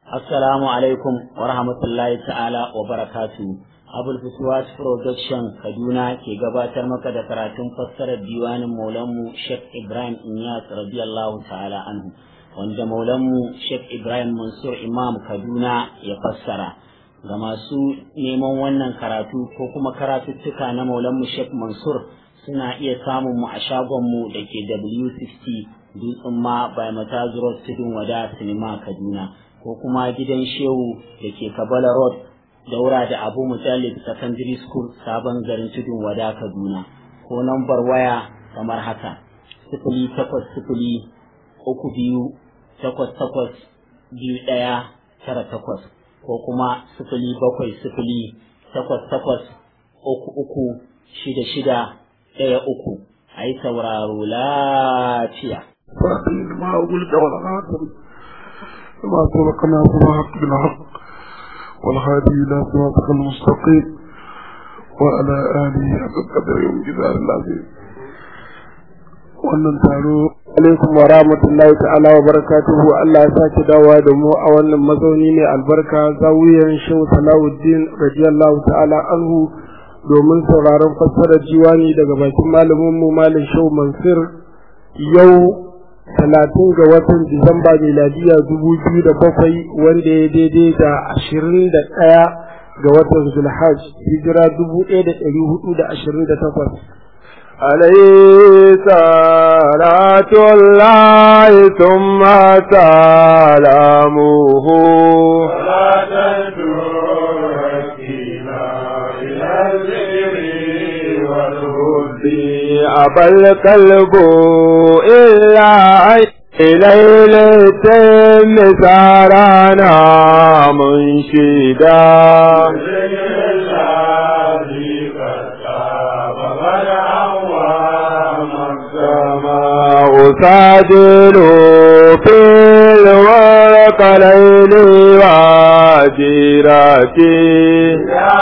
Assalamu alaikum wa rahmatullahi ta'ala wa barakatu. Abul Fuswat Production Kaduna ke gabatar maka da karatun fassarar diwanin Maulanmu Sheikh Ibrahim Inyas radiyallahu ta'ala anhu wanda Maulanmu Sheikh Ibrahim Mansur Imam Kaduna ya fassara. Ga masu neman wannan karatu ko kuma karatuttuka na Maulanmu Sheikh Mansur suna iya samun mu a shagonmu da ke W60 Dutsen ma by Matazu Road Tudun Wada Sinima Kaduna. ko kuma gidan shehu da ke kabala road daura da abu mutallib secondary school sabon garin tudun wada kaduna ko nambar waya kamar haka sifili takwas sifili uku biyu takwas takwas biyu ɗaya tara takwas ko kuma sifili bakwai sifili takwas takwas uku uku shida shida ɗaya uku a yi sauraro lafiya. ما سبقنا بالحق بالحق والهادي إلى صراطك المستقيم وعلى آله حق قدر يوم جزار العظيم wannan taro alaikum wa rahmatullahi ta'ala wa barakatuhu Allah ya sake dawowa da mu a wannan mazauni ne albarka zawiyan Shehu Salahuddin radiyallahu ta'ala anhu domin sauraron fassarar jiwani daga bakin malamin mu Malam Shehu Mansur yau talatin ga watan Disamba miladiya dubu biyu da bakwai wanda ya daidai da ashirin da ɗaya ga watan Zulhaj hijira dubu ɗaya da ɗari hudu da ashirin da takwas. عليه صلاة الله ثم سلامه أبى القلب إلا ليلة مسارنا منشدا أسادل في الورق ليل واجرتي يا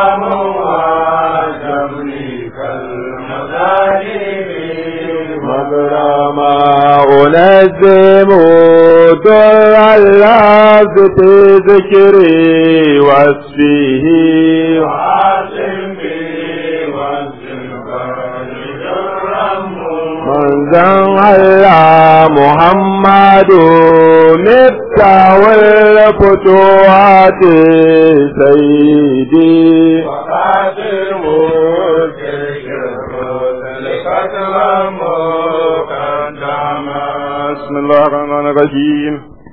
مغرما أنزم در اللفظ في ذكري واسفه وعاصم منزل الله محمد مفتاح الفتوحات سيدي وقاتل بسم الله الرحمن الرحيم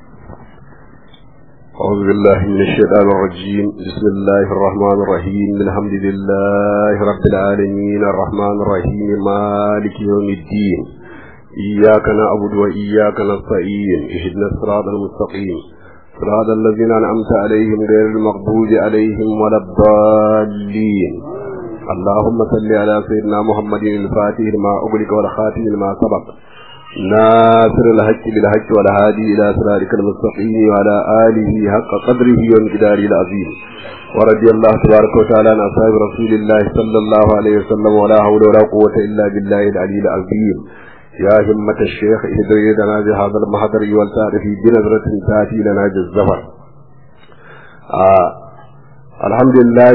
أعوذ بالله من الشيطان الرجيم بسم الله الرحمن الرحيم الحمد لله رب العالمين الرحمن الرحيم مالك يوم الدين إياك نعبد وإياك نستعين اهدنا الصراط المستقيم صراط الذين أنعمت عليهم غير المغضوب عليهم ولا الضالين اللهم صل على سيدنا محمد الفاتح لما أغلق والخاتم لما سبق ناصر الحق بالحق والهادي إلى صراطك المستقيم وعلى آله حق قدره ومقداره العظيم ورضي الله تبارك وتعالى عن أصحاب رسول الله صلى الله عليه وسلم ولا حول ولا قوة إلا بالله العلي العظيم يا همة الشيخ اهدري لنا بهذا المحضر والتعرف بنظرة تأتي لنا بالزفر آه. الحمد لله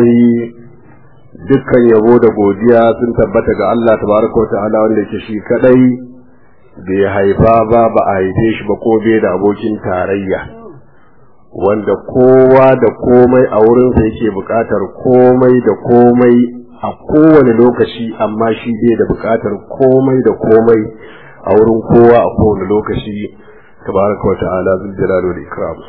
dukkan yabo da godiya sun tabbata ga Allah tabaraka wa ta'ala wanda yake shi kadai bai haifa ba ba a haife shi ba ko bai da abokin tarayya wanda kowa da komai a wurinsa yake buƙatar komai da komai a kowane lokaci amma shi bai da buƙatar komai da komai a wurin kowa a kowane lokaci tabaraka wa ta'ala zul jalal wal ikram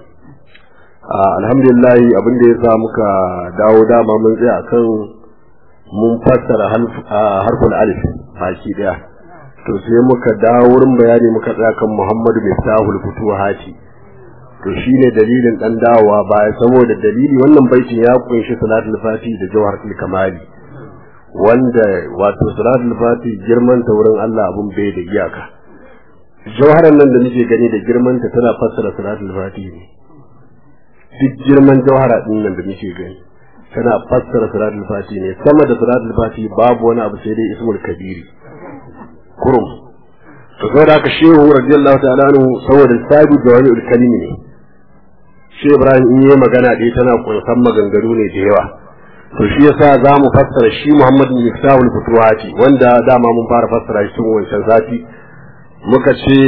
alhamdulillah abin da ya sa muka dawo dama mun tsaya akan mun fassara harful alif baki daya to sai muka dawo wurin bayani muka tsaya kan Muhammadu Miftahul Futuhati to shine dalilin dan dawowa baya saboda dalili wannan baitin ya kunshi salatul fati da jawharatul kamali wanda wato salatul fati girman ta wurin Allah abun bai da iyaka jawharan nan da nake gani da girman ta tana fassara salatul fati ne duk girman jawhara din nan da nake gani tana fassara salatul fati ne sama da salatul fati babu wani abu sai dai ismul kabiri kurum to saboda haka shehu radiyallahu ta'ala anhu saboda sabi da wani kalimi ne shi Ibrahim in yi magana ɗaya tana kunsan maganganu ne da yawa to shi yasa za mu fassara shi Muhammad bin Miftahul Futuhati wanda dama mun fara fassara shi tun wancan sati muka ce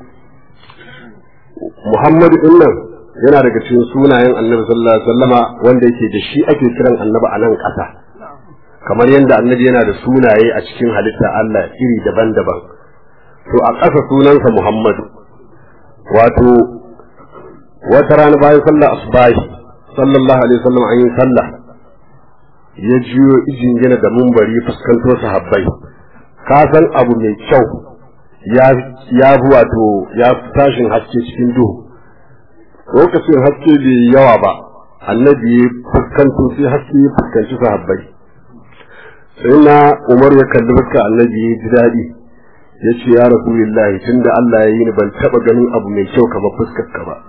Muhammadu din nan yana daga cikin sunayen Annabi sallallahu alaihi wasallama wanda yake da shi ake kiran Annabi a nan ƙasa kamar yadda Annabi yana da sunaye a cikin halitta Allah iri daban-daban to a ƙasa sunansa Muhammadu wato wata rana bayan sallar asbahi sallallahu alaihi wasallam an yi sallah ya jiyo ijin gina da mumbari fuskanto sahabbai ka san abu mai kyau ya ya wato ya tashin haske cikin duhu lokacin haske bai yawa ba annabi ya fuskanto sai haske ya fuskanci sahabbai sai na umar ya kalli fuska annabi ya ji daɗi ya ce ya rasulillahi tunda Allah ya yi ni ban taɓa ganin abu mai kyau kamar fuskar ka ba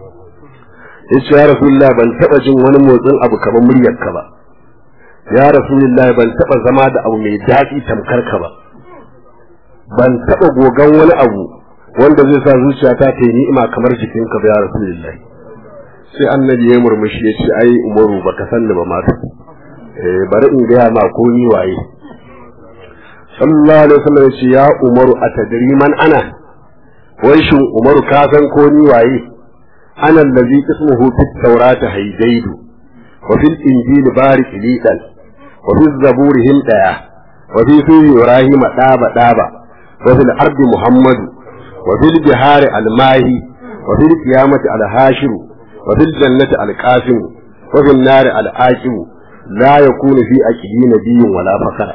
ya ce ya rasulillahi ban taɓa jin wani motsin abu kamar muryar ka ba ya rasulillahi ban taɓa zama da abu mai daɗi tamkar ka ba ban taɓa gogan wani abu wanda zai sa zuciyata ta yi ni'ima kamar jikinka ba ya rasulillahi sai annabi ya murmushi ya ce ai umaru baka sanni ba ma eh bari in gaya ma ko ni waye sallallahu alaihi wasallam ya ce ya umaru atadri man ana wai shin umaru ka san ko ni waye ana allazi ismuhu fit tawrati haydaidu wa fil injil barik lidan wa fil zaburi himdaya wa fi suri ibrahim daba daba wa fil ardi muhammadu wa fil bihari almahi wa fil qiyamati alhashir wa fil jannati alqasim wa fil nari alaqib la yakunu fi aqibi nabiyyin wala fakara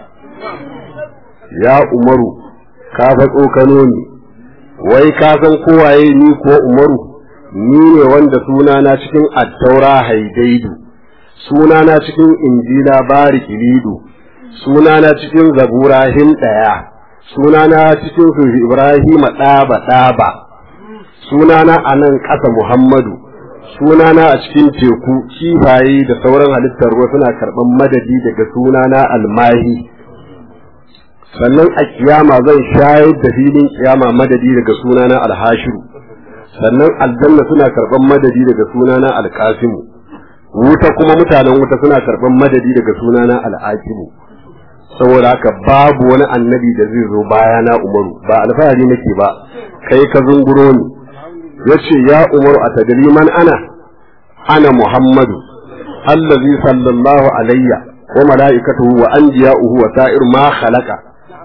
ya umaru ka fa tsokano ni wai ka san kowaye ni ko umaru ni ne wanda sunana cikin attaura haidaidu sunana cikin injila barikilidu sunana cikin zabura hindaya sunana cikin sufi ibrahima ɗaba ɗaba sunana a nan ƙasa muhammadu sunana a cikin teku kifaye da sauran halittar ruwa suna karɓar madadi daga sunana almahi sannan a kiyama zan shayar da filin kiyama madadi daga sunana alhashiru sannan aljanna suna karban madadi daga sunana alkasimu wuta kuma mutanen wuta suna karban madadi daga sunana al'akimu saboda haka babu wani annabi da zai zo bayana umaru ba alfahari nake ba kai ka zunguro ni yace ya umaru a tadri man ana ana muhammadu allazi sallallahu alayya wa mala'ikatuhu wa anbiya'uhu wa sa'ir ma khalaqa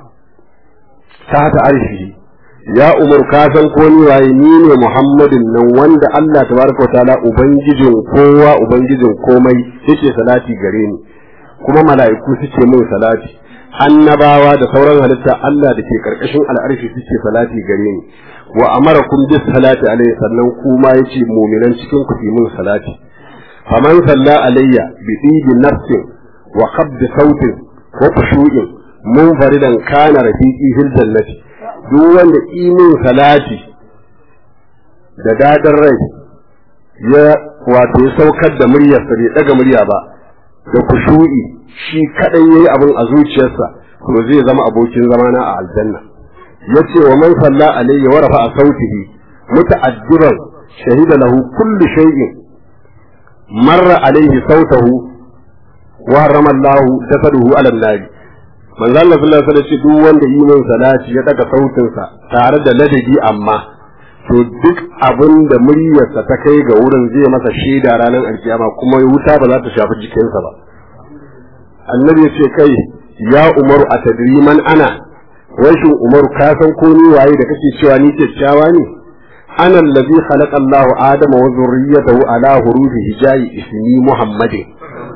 ta arshi ya umar ka san ko ni waye ni ne muhammadin nan wanda Allah tabaraka wa ta'ala ubangijin kowa ubangijin komai yake salati gare ni kuma mala'iku suke min salati annabawa da sauran halitta Allah da ke karkashin al'arshi suke salati gare ni wa amarakum bis salati alayhi sannan kuma yace mu'minan cikin ku min salati faman salla alayya bi tibi nafsin wa qabd sautin wa khushu'in munfaridan kana rafiqi fil jannati duk wanda imin salati da dadar rai ya wato ya saukar da muryar sa bai daga murya ba da kushu'i shi kadai yayi abin a zuciyarsa to zai zama abokin zamana a aljanna yace wa man salla alayhi wa rafa'a sautihi muta'addiban shahida lahu kullu shay'in marra alayhi sautahu wa harrama Allah jasaduhu ala an-nar manzo Allah sallallahu alaihi wasallam duk wanda yi min salati ya daga sautinsa tare da ladabi amma to duk abin da muryarsa ta kai ga wurin zai masa shaida ranar alkiyama kuma wuta ba za ta shafi jikinsa ba annabi ya ce kai ya umaru a tadriman ana rashin umaru ka san ko ni waye da kake cewa ni kyakkyawa ne ana allazi khalaqa Allahu adama wa zurriyyatahu ala hurufi hijayi ismi muhammadin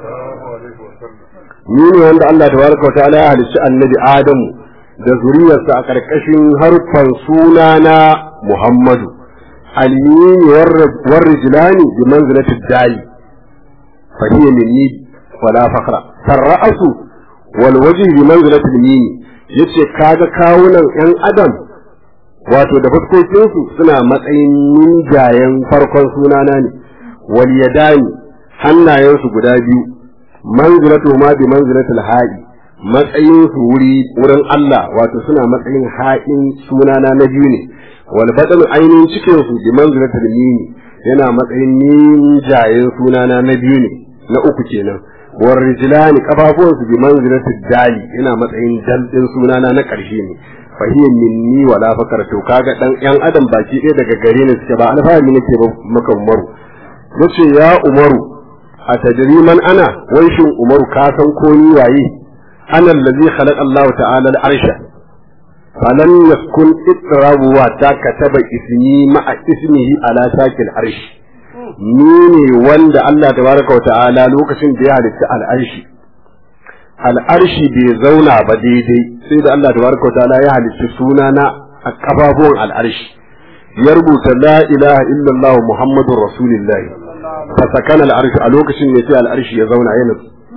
ni ne wanda Allah tabaraka wa ta'ala ya halicci annabi Adamu da zuriyarsa a ƙarƙashin harfan sunana Muhammadu al-yini war rijlani bi manzilati dai fa hiya minni wala faqra sarra'su wal wajhi bi manzilati al-yini yace kaga kawunan yan adam wato da fuskokin su suna matsayin ninjayen farkon sunana ne wal yadani hannayensu guda biyu manzilatu ma bi manzilatul ha'i matsayin su wuri wurin Allah wato suna matsayin ha'in sunana na biyu ne wal badal ainihin cikin su bi manzilatul mini yana matsayin ninjayen sunana na biyu ne na uku kenan war rijlani kafafuwan su bi manzilatid dali yana matsayin dal din sunana na karshe ne fa hiya minni wala fakar to kaga dan yan adam baki ɗaya daga gare ni suke ba alfahari nake ba maka umaru yace ya umaru a tadriman ana wai shin umaru ka san ko ni waye ana allazi khalaqa Allah ta'ala al-arsha فلم يكن اضطراب واتا كتب اسمي مع اسمه على ساك العرش ni ne wanda Allah tabaraka wata'ala lokacin da ya halitta al'arshi al'arshi bai zauna ba daidai sai da Allah tabaraka wata'ala ya halitta sunana a kafafuwan al'arshi ya rubuta la ilaha illallah muhammadur rasulullahi fa sakana al'arshi a lokacin ne sai al'arshi ya zauna yana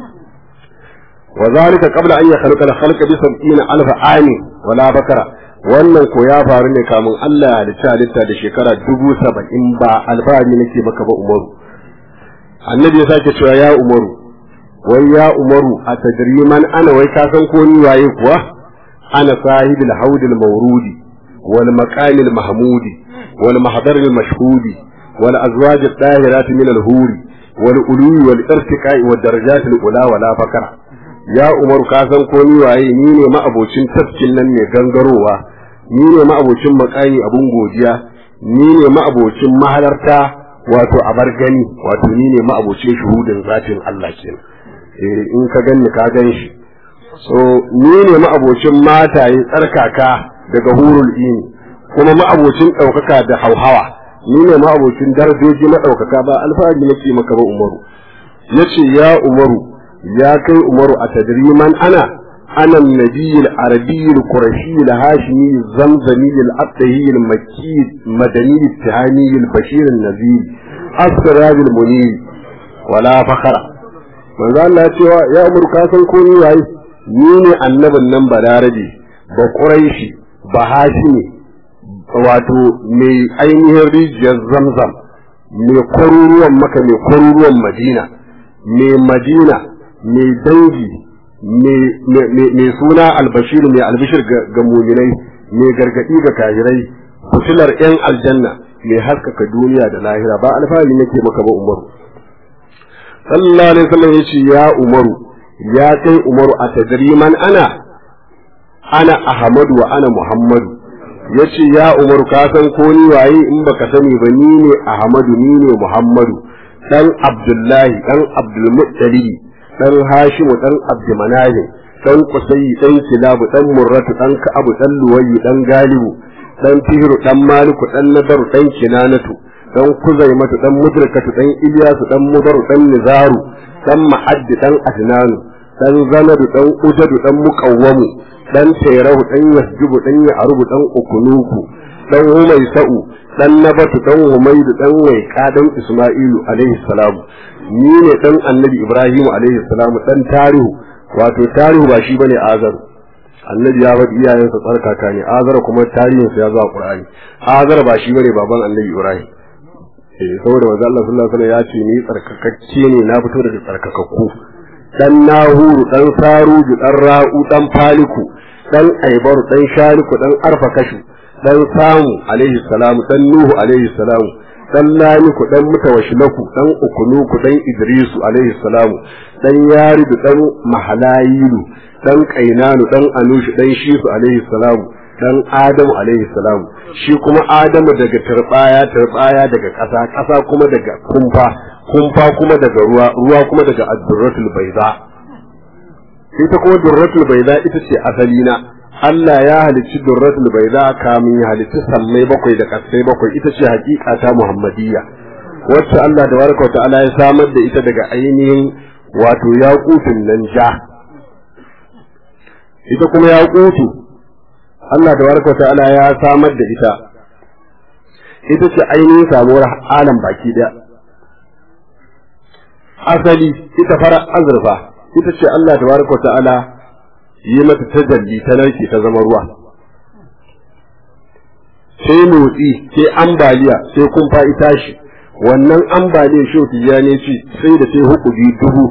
وذلك قبل أن يخلق الخلق بسبعين ألف عام ولا بكرة wannan ko ya faru ne kamun Allah ya halitta halitta da shekara dubu saba'in ba alfahari nake maka ba umaru annabi ya sake cewa ya umaru wai ya umaru a tajriman ana wai ka san ko ni waye kuwa ana sahibul haudil mawrudi wal maqamil mahmudi wal mahdaril mashhudi wal azwaj at-tahirat min al-huri wal ulwi wal irtiqa'i wad darajat al-ula wala fakara ya umar ka san ko ni waye ni ne ma'abocin tafkin nan mai gangarowa ni ne ma'abocin makani abun godiya ni ne ma'abocin mahalarta wato abar gani wato ni ne ma'abocin shuhudin zatin Allah kenan eh in ka ganni ka gan shi so ni ne ma'abocin mataye tsarkaka daga hurul ini kuma ma'abocin ɗaukaka da hauhawa ni ne ma'abocin darajoji maɗaukaka ba alfahari nake maka ba umaru yace ya umaru ya kai umaru a tadriman ana ana nabiy al-arabi al-qurashi al-hashimi zamzami al-abdahi al-makki madani al-tihani al-bashir al-nazir asraj al-munir wala fakhara manzo Allah ya ce ya umaru ka san ko ni waye ni ne annabin nan balarabe ba quraishi ba hashimi wato mai ainihin rijiyar zamzam mai kwaruruwan maka mai kwaruruwan madina mai madina mai dangi mai suna albashir mai albishir ga muminai mai gargadi ga kahirai fitilar yan aljanna mai haskaka duniya da lahira ba alfahari nake maka ba umaru sallallahu alaihi wasallam yace ya umaru ya kai umaru a tadriman ana ana ahmadu wa ana muhammadu yace ya umaru ka san ko ni waye in baka sani ba ni ne ahmadu ni ne muhammadu dan abdullahi dan abdulmuttalib dan Hashimu dan Abdumanahi dan Qusayyi dan Kilabu dan Murratu dan Ka'abu dan Luwayyi dan Galibu dan Fihru dan Maliku dan Nadar dan Kinanatu dan Kuzaimatu dan Mudrikatu dan Ilyasu dan Mudaru dan Nizaru dan Ma'addi dan Adnanu dan Zanadu dan Ujadu dan Muqawwamu dan Tayrahu dan Yasjubu dan Ya'rubu dan Ukunuku dan Humaysa'u dan Nabatu dan Humaydu dan Waiqa dan Isma'ilu alaihi salamu ni ne dan annabi Ibrahim alaihi salamu dan tarihu wato tarihu ba shi bane azaru annabi ya faɗi iyayensa tsarkaka ne azara kuma tarihinsa ya zo a Qur'ani azara ba shi bane baban annabi Ibrahim eh saboda manzo Allah sallallahu alaihi wasallam ya ce ni tsarkakakke ne na fito daga tsarkakakku dan nahuru dan saruju dan ra'u dan faliku dan aibaru dan shariku dan arfakashu dan samu alaihi salamu dan nuhu alaihi salamu dan lamiku dan mutawashilaku dan ukunuku dan idrisu alaihi salamu dan yaridu dan mahalayilu dan kainanu dan anushu dan shisu alaihi salamu dan adamu alaihi salamu shi kuma adamu daga turbaya turbaya daga ƙasa ƙasa kuma daga kumfa kumfa kuma daga ruwa ruwa kuma daga addurratul bayda ita kuma durratul bayda ita ce asali na Allah ya halicci durratul bayda kamin ya halicci sammai bakwai da kasai bakwai ita ce hakika ta Muhammadiyya wacce Allah da baraka ta'ala ya samar da ita daga ainihin wato yaqutun nan ja ita kuma yaqutu Allah da baraka ta'ala ya samar da ita ita ce ainihin samuwar alam baki daya asali ita fara azurfa ita ce Allah da baraka ta'ala yi mata tajalli ta narke ta zama ruwa sai motsi sai ambaliya sai kumfa ita shi wannan ambaliyar shoki ya ne ce sai da sai hukudi dubu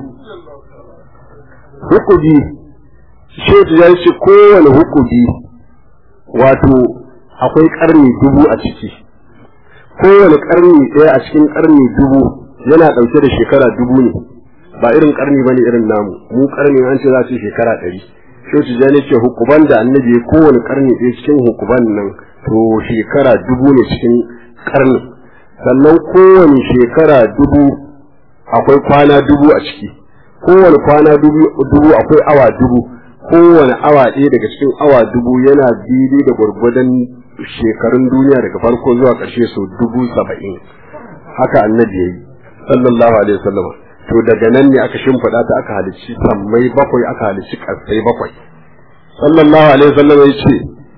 hukudi shoki ya ce kowane hukudi wato akwai karni dubu a ciki kowane karni ɗaya a cikin karni dubu yana ɗauke da shekara dubu ne ba irin karni bane irin namu mu karni an ce za su shekara ɗari shi tijani ce hukuban da annabi ya kowane karni ɗaya cikin hukuban nan to shekara dubu ne cikin karni sannan kowane shekara dubu akwai kwana dubu a ciki kowane kwana dubu akwai awa dubu kowane awa ɗaya daga cikin awa dubu yana daidai da gwargwadon shekarun duniya daga farko zuwa ƙarshe sau dubu saba'in haka annabi ya yi sallallahu alaihi wasallam to daga nan ne aka shimfiɗa ta aka halicci sammai bakwai aka halicci ƙasai bakwai sallallahu alaihi wasallam ya ce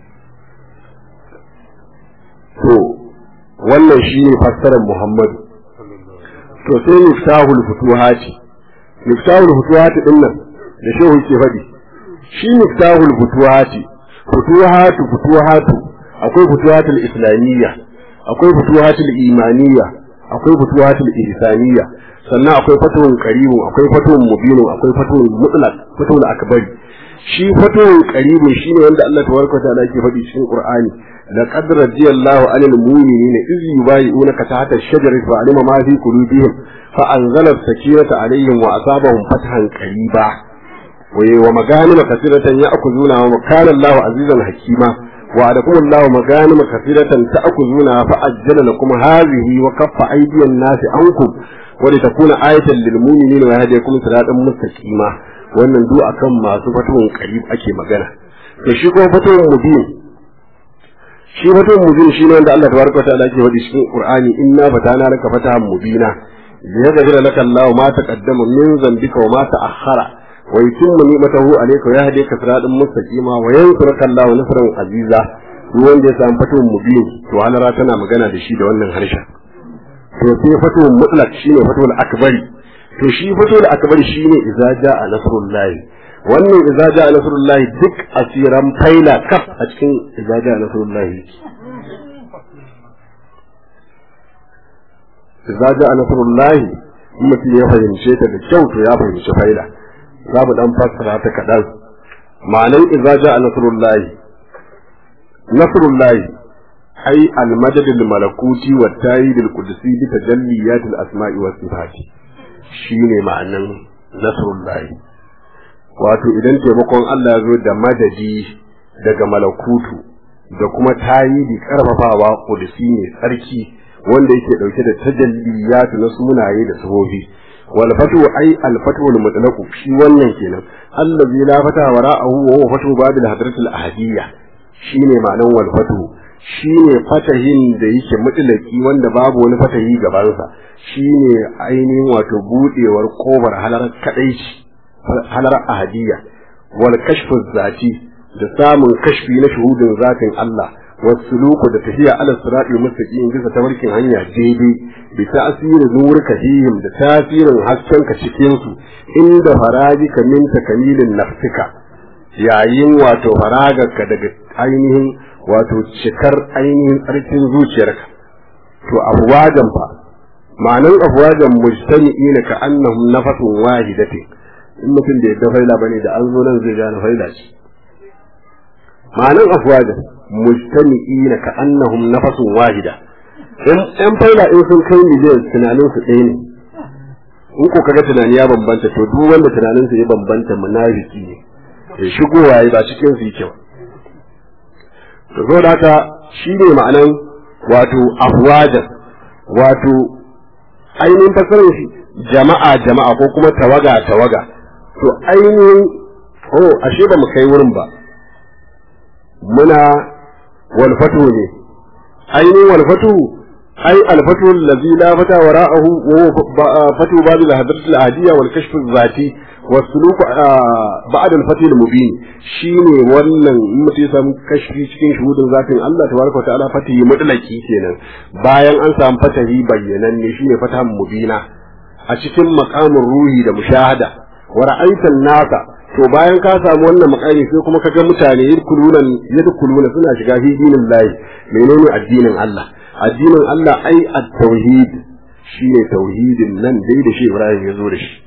to wannan shine fassarar muhammadu to sai miftahul futuhati miftahul futuhati din nan da shehu ke faɗi shi miftahul futuhati futuhatu futuhatu akwai futuhatul islamiyya akwai futuhatul imaniyya akwai futuhatul ihsaniyya sannan akwai fatuhun qaribun akwai fatuhun mubinun akwai fatuhun mutlaq fatuhul akbari shi fatuhun qaribun shine wanda Allah tabaraka ta'ala yake faɗi cikin Qur'ani laqad radiyallahu 'anil mu'minina iz yubayyi'unaka tahta ash-shajarati fa'alima ma fi qulubihim fa anzala as-sakinata 'alayhim wa asabahum fathan qariba wa maganima kathiratan ya'khuduna wa kana Allahu 'azizan hakima وعدكم الله مغانم كثيرة تأخذونها فأجل لكم هذه وكف أيدي الناس عنكم ولتكون آية للمؤمنين ويهديكم صراطا مستقيما wannan duk akan masu fatuwan karib ake magana to shi kuma fatuwan mubin shi fatuwan mubin shi ne wanda Allah tabaraka ta'ala yake faɗi cikin Qur'ani inna fatana laka fatahan mubina liyaghfira laka Allahu ma taqaddama min dhanbika wa ma ta'akhkhara wa yutimma ni'matahu alayka wa yahdika siratan mustaqima wa yansuruka Allahu nasran aziza duk wanda ya samu fatuwan mubin to halara tana magana da shi da wannan harshen to sai fatuwan mutlaq shine fatuwal akbari to shi fatuwal akbari shine idza jaa nasrullahi wannan idza jaa nasrullahi duk asiran faila kaf a cikin idza jaa nasrullahi idza jaa nasrullahi mutum ya fahimce ta da kyau to ya fahimci faila za mu dan fassara ta kaɗan ma'anar idza jaa nasrullahi nasrullahi ai al-madad al-malakuti wa tayyid al-qudsi bi tajalliyat al-asma'i was sifati shine ma'anan nasrullahi wato idan taimakon Allah ya zo da madadi daga malakutu da kuma tayidi karfafawa qudsi ne tsarki wanda yake dauke da tajalliyat na sunaye da sifofi wal fatu ai al fatu al mutlaq shi wannan kenan allazi la fata wara'ahu wa huwa fatu babil hadratil ahadiyya shine ma'anan wal fatu shine fatahin da yake mutlaki wanda babu wani fatahi gabansa shine ainihin wato budewar kofar halar kadaici halar ahadiyya wal kashfu zati da samun kashfi na shuhudin zatin Allah wasuluku da tafiya ala siratul mustaqim bisa tabarkin hanya daidai bi ta'sirin nurika fihim da tasirin haskenka cikin su inda farajika min takamilin nafsika yayin wato faragarka daga ainihin wato cikar ainihin tsarkin zuciyarka to afwajan fa ma'anan afwajan mujtami'ina ka annahum nafatun wahidatin in mutum da yadda faila bane da an zo nan zai gane faila ce ma'anan afwajan mujtami'ina ka annahum nafatun wahida in ɗan faila in sun kai miliyan tunanin su ɗaya ne in ko kaga tunani ya bambanta to duk wanda tunanin sa ya bambanta munafiki ne ya shigowa ya ba cikin su yake ba to zo da haka shine ma'anan wato afwajan wato ainihin fasarar shi jama'a jama'a ko kuma tawaga tawaga to ainihin oh ashe ba mu kai wurin ba muna walfatu ne ainihin walfatu ai alfatu allazi la fata wara'ahu wa huwa fatu babu al-hadrat al-adiyya wal kashf al-zati wa suluk ba'd al-fati al-mubin shine wannan in mutum ya samu kashfi cikin shuhudin zatin Allah tabaraka wa ta'ala fatihi mutlaki kenan bayan an samu fatahi bayyanan ne shine fatahan mubina a cikin maqamin ruhi da mushahada wa ra'aitan nasa to bayan ka samu wannan makami sai kuma kaga mutane yadkuluna yadkuluna suna shiga fi dinin lahi menene addinin Allah addinin Allah ai at-tauhid shine tauhidin nan dai da shi Ibrahim ya zo da shi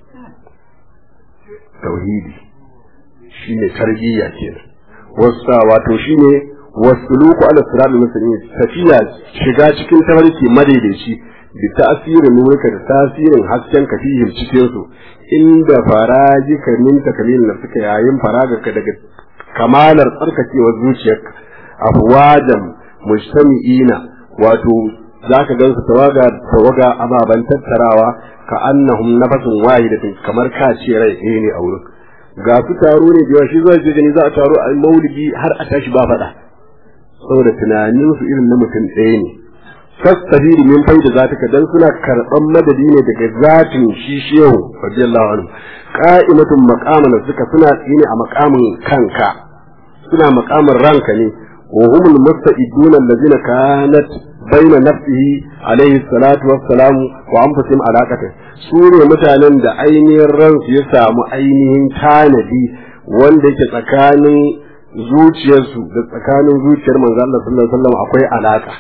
tauhidi shine tarbiyya kenan wasa wato shine wasuluku ala sirat mustaqim tafiya shiga cikin tafarki madaidaici bi ta'sirin nurika da tasirin hasken ka fihim cikin su inda farajika min takalil na suka yayin faragarka daga kamalar tsarkakewar zuciyarka afwajan mujtami'ina wato zaka gansu tawaga tawaga ababan tattarawa ka annahum nafasun wahidatin kamar ka ce rai ɗaya ne a wurin ga su taro ne da yawa shi zai je gani za a taro a maulidi har a tashi ba faɗa saboda tunanin su irin na mutum ɗaya ne fastabiri min faida zataka dan suna karɓan madadi ne daga zatin shi shehu radiyallahu anhu qa'imatun maqaman suka suna tsine a maqamin kanka suna maqamin ranka ne wa humul musta'iduna allazina kanat baina nafsihi alaihi salatu wassalam wa anfusihim alaqata su ne mutanen da ainihin ransu ya samu ainihin tanadi wanda yake tsakanin zuciyarsu da tsakanin zuciyar manzo Allah sallallahu alaihi wasallam akwai alaka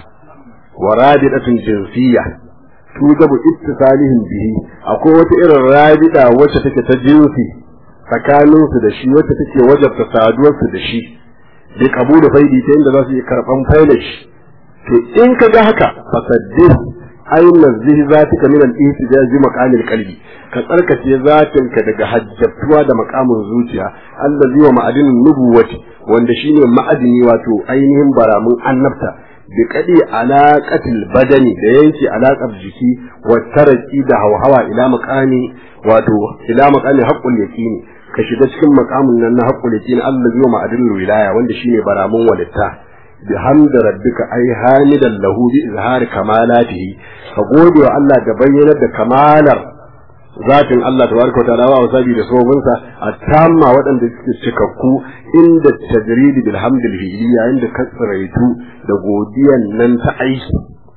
wa rabidatun jinsiyya tujabu ittisalihim bihi akwai wata irin rabida wacce take ta jinsi tsakanin su da shi wacce take wajabta saduwar su da shi bi kabulu faidi ta inda za su yi karban faida shi to in ka ga haka fasaddih ayyun nazihi zatika min al-ihtijaj bi maqamil qalbi ka tsarkace zatinka daga hajjatuwa da makamin zuciya allazi wa ma'adinin nubuwati wanda shine ma'adini wato ainihin baramun annabta bi kadi alaqatil badani da yanke alaqar jiki wa taraki da hawhawa ila maqami wato ila maqami haqqul yaqini ka shiga cikin maqamin nan na haqqul yaqini allazi wa ma'adinul wilaya wanda shine baramun walitta bi hamdi rabbika ay hamidan lahu bi izhari kamalatihi ka gode wa Allah da bayyanar da kamalar zatin Allah tabaraka wa ta'ala wa sabi da sobinsa atamma waɗanda suke cikakku inda tajridi bil hamdil hiliya inda kasraitu da godiyan nan ta aiki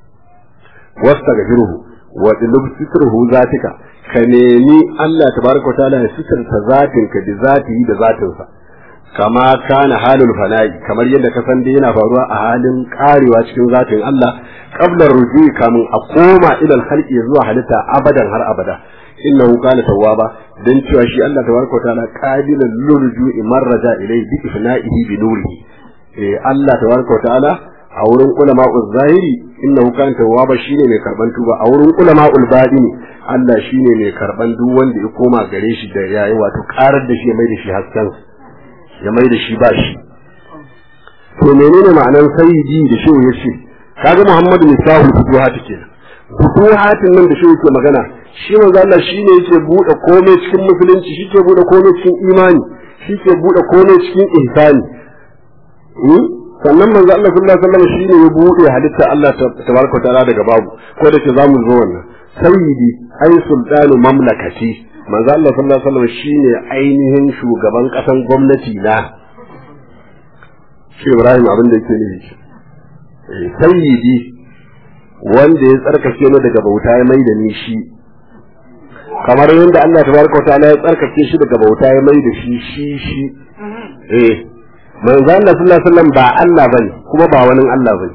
wastaghfiruhu wa dilub sitruhu zatika ka nemi Allah tabaraka wa ta'ala ya sitarta zatinka da zatihi da zatinsa kama kana halul fana'i kamar yadda ka san dai yana faruwa a halin karewa cikin zatin Allah qabla rujui kamun a koma ila al-khalqi zuwa halitta abadan har abada innahu kana tawwaba dan cewa shi Allah tabaraka wataala qabilan lurju'i marraja ilayhi bi ifna'ihi bi nurihi eh Allah tabaraka wataala a wurin ulama zahiri innahu kana tawwaba shine mai karban tuba a wurin ulama batini Allah shine mai karban duk wanda ya koma gare shi da yayi wato karar da shi ya mai da shi hasken ya mai da shi ba shi to menene ma'anar sayyidi da shi yace kaga Muhammadu misahu futuhat kenan futuhatin nan da shi yake magana shi manzo Allah shine yake bude komai cikin musulunci shi ke bude komai cikin imani shi ke bude komai cikin ihsani sannan manzo Allah sallallahu alaihi wasallam shine ya bude halitta Allah tabaraka ta'ala daga babu ko da ke zamu zo wannan sayyidi ai sultanu mamlakati manzo Allah sallallahu alaihi wasallam shine ainihin shugaban kasan gwamnati na shi Ibrahim abin da yake nufi sayyidi wanda ya tsarkake ni daga bauta ya mai da ni shi kamar yadda Allah tabaraka wa ta'ala ya tsarkake shi daga bauta ya mai da shi shi shi eh manzo Allah sallallahu alaihi wasallam ba Allah bane kuma ba wani Allah bane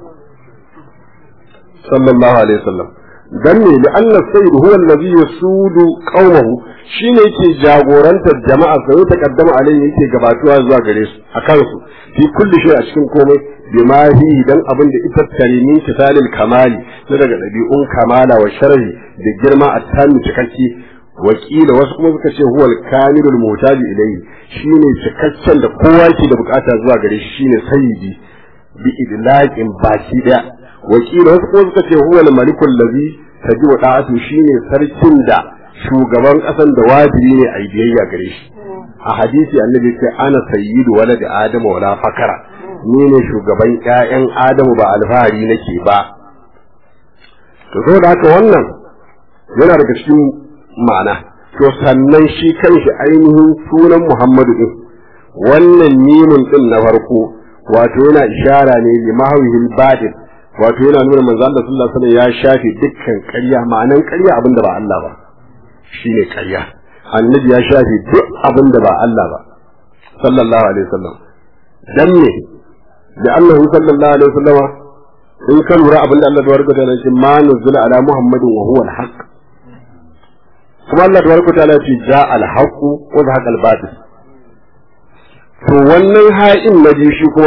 sallallahu alaihi wasallam dan ne da Allah sayyid huwa allazi yasudu qaumahu shine yake jagorantar jama'a sai ta kaddama alai yake gabatuwa zuwa gare su akan su fi kulli shay a cikin komai bima fi dan abin da ita tarimin kitalil kamali na daga dabi'un kamala wa sharri da girma a tani cikakke wakila wasu kuma suka ce huwal kamilul mutaji ilayhi shine cikakken da kowa ke da bukata zuwa gare shi shine sayyidi bi idlaqin baki daya wakila wasu kuma suka ce huwal malikul ladhi taji wa da'atu shine sarkin da shugaban kasan da wajibi ne a biyayya gare shi a hadisi annabi ce ana sayyidu walad adamu wala fakara ni ne shugaban ƴaƴan adamu ba alfahari nake ba to saboda haka wannan yana daga cikin ma'ana to sannan shi kanshi ainihin sunan Muhammadu din wannan mimun din na farko wato yana ishara ne li mahawihil badin wato yana nuna manzo Allah sallallahu alaihi wasallam ya shafe dukkan ƙarya ma'anan ƙarya abinda ba Allah ba shine ƙarya annabi ya shafe duk abinda ba Allah ba sallallahu alaihi wasallam dan ne da Allah sallallahu alaihi wasallama in ka lura abinda Allah tabaraka ta'ala ce ma nuzula ala muhammadin wa huwa al-haq kuma Allah tabaraka ta'ala ce ja al-haq wa zahaqa al-batil to wannan ha'in na shi kuma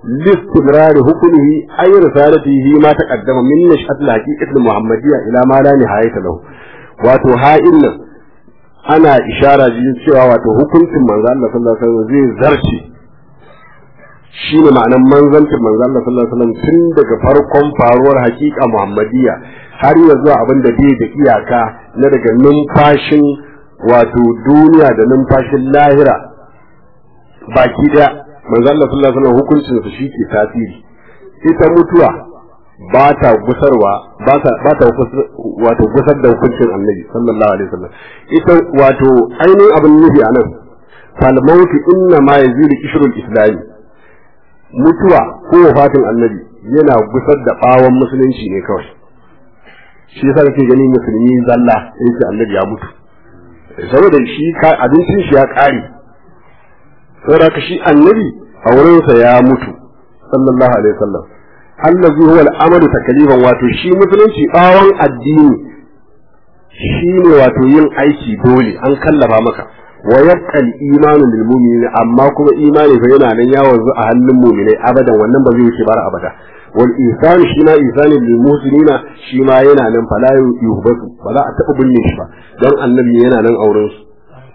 لاستمرار حكمه أي رسالته ما تقدم من نشأة الحقيقة المحمدية إلى ما لا نهاية له wato ha'in nan ana ishara jin cewa wato hukuncin manzo Allah sallallahu alaihi wasallam zai zarce shine ma'anar manzancin manzo Allah sallallahu alaihi wasallam tun daga farkon faruwar hakika Muhammadiyya har ya zuwa abin da bai da iyaka na daga numfashin wato duniya da numfashin lahira baki daya manzo Allah sallallahu alaihi wasallam hukuncin su shi ke tasiri ita mutuwa ba ta gusarwa ba ta ba ta wato gusar da hukuncin annabi sallallahu alaihi wasallam ita wato ainihin abin nufi anan fal mautu inna ma yazilu ishrul islami mutuwa ko wafatin annabi yana gusar da bawon musulunci ne kawai shi yasa kake gani musulmi zalla sai ce annabi ya mutu saboda shi abincin shi ya kare saboda ka shi annabi a wurinsa ya mutu sallallahu alaihi wasallam allazi huwa al-amalu takliban wato shi musulunci bawon addini shine wato yin aiki dole an kallafa maka wa yabqa al-imanu lil mu'minin amma kuma imani fa yana nan ya wanzu a hannun mu'minai abadan wannan ba zai wuce bara abada wal ihsan shi ma ihsani lil muslimina shi ma yana nan fala yuhbatu ba za a taba binne shi ba dan annabi yana nan auren su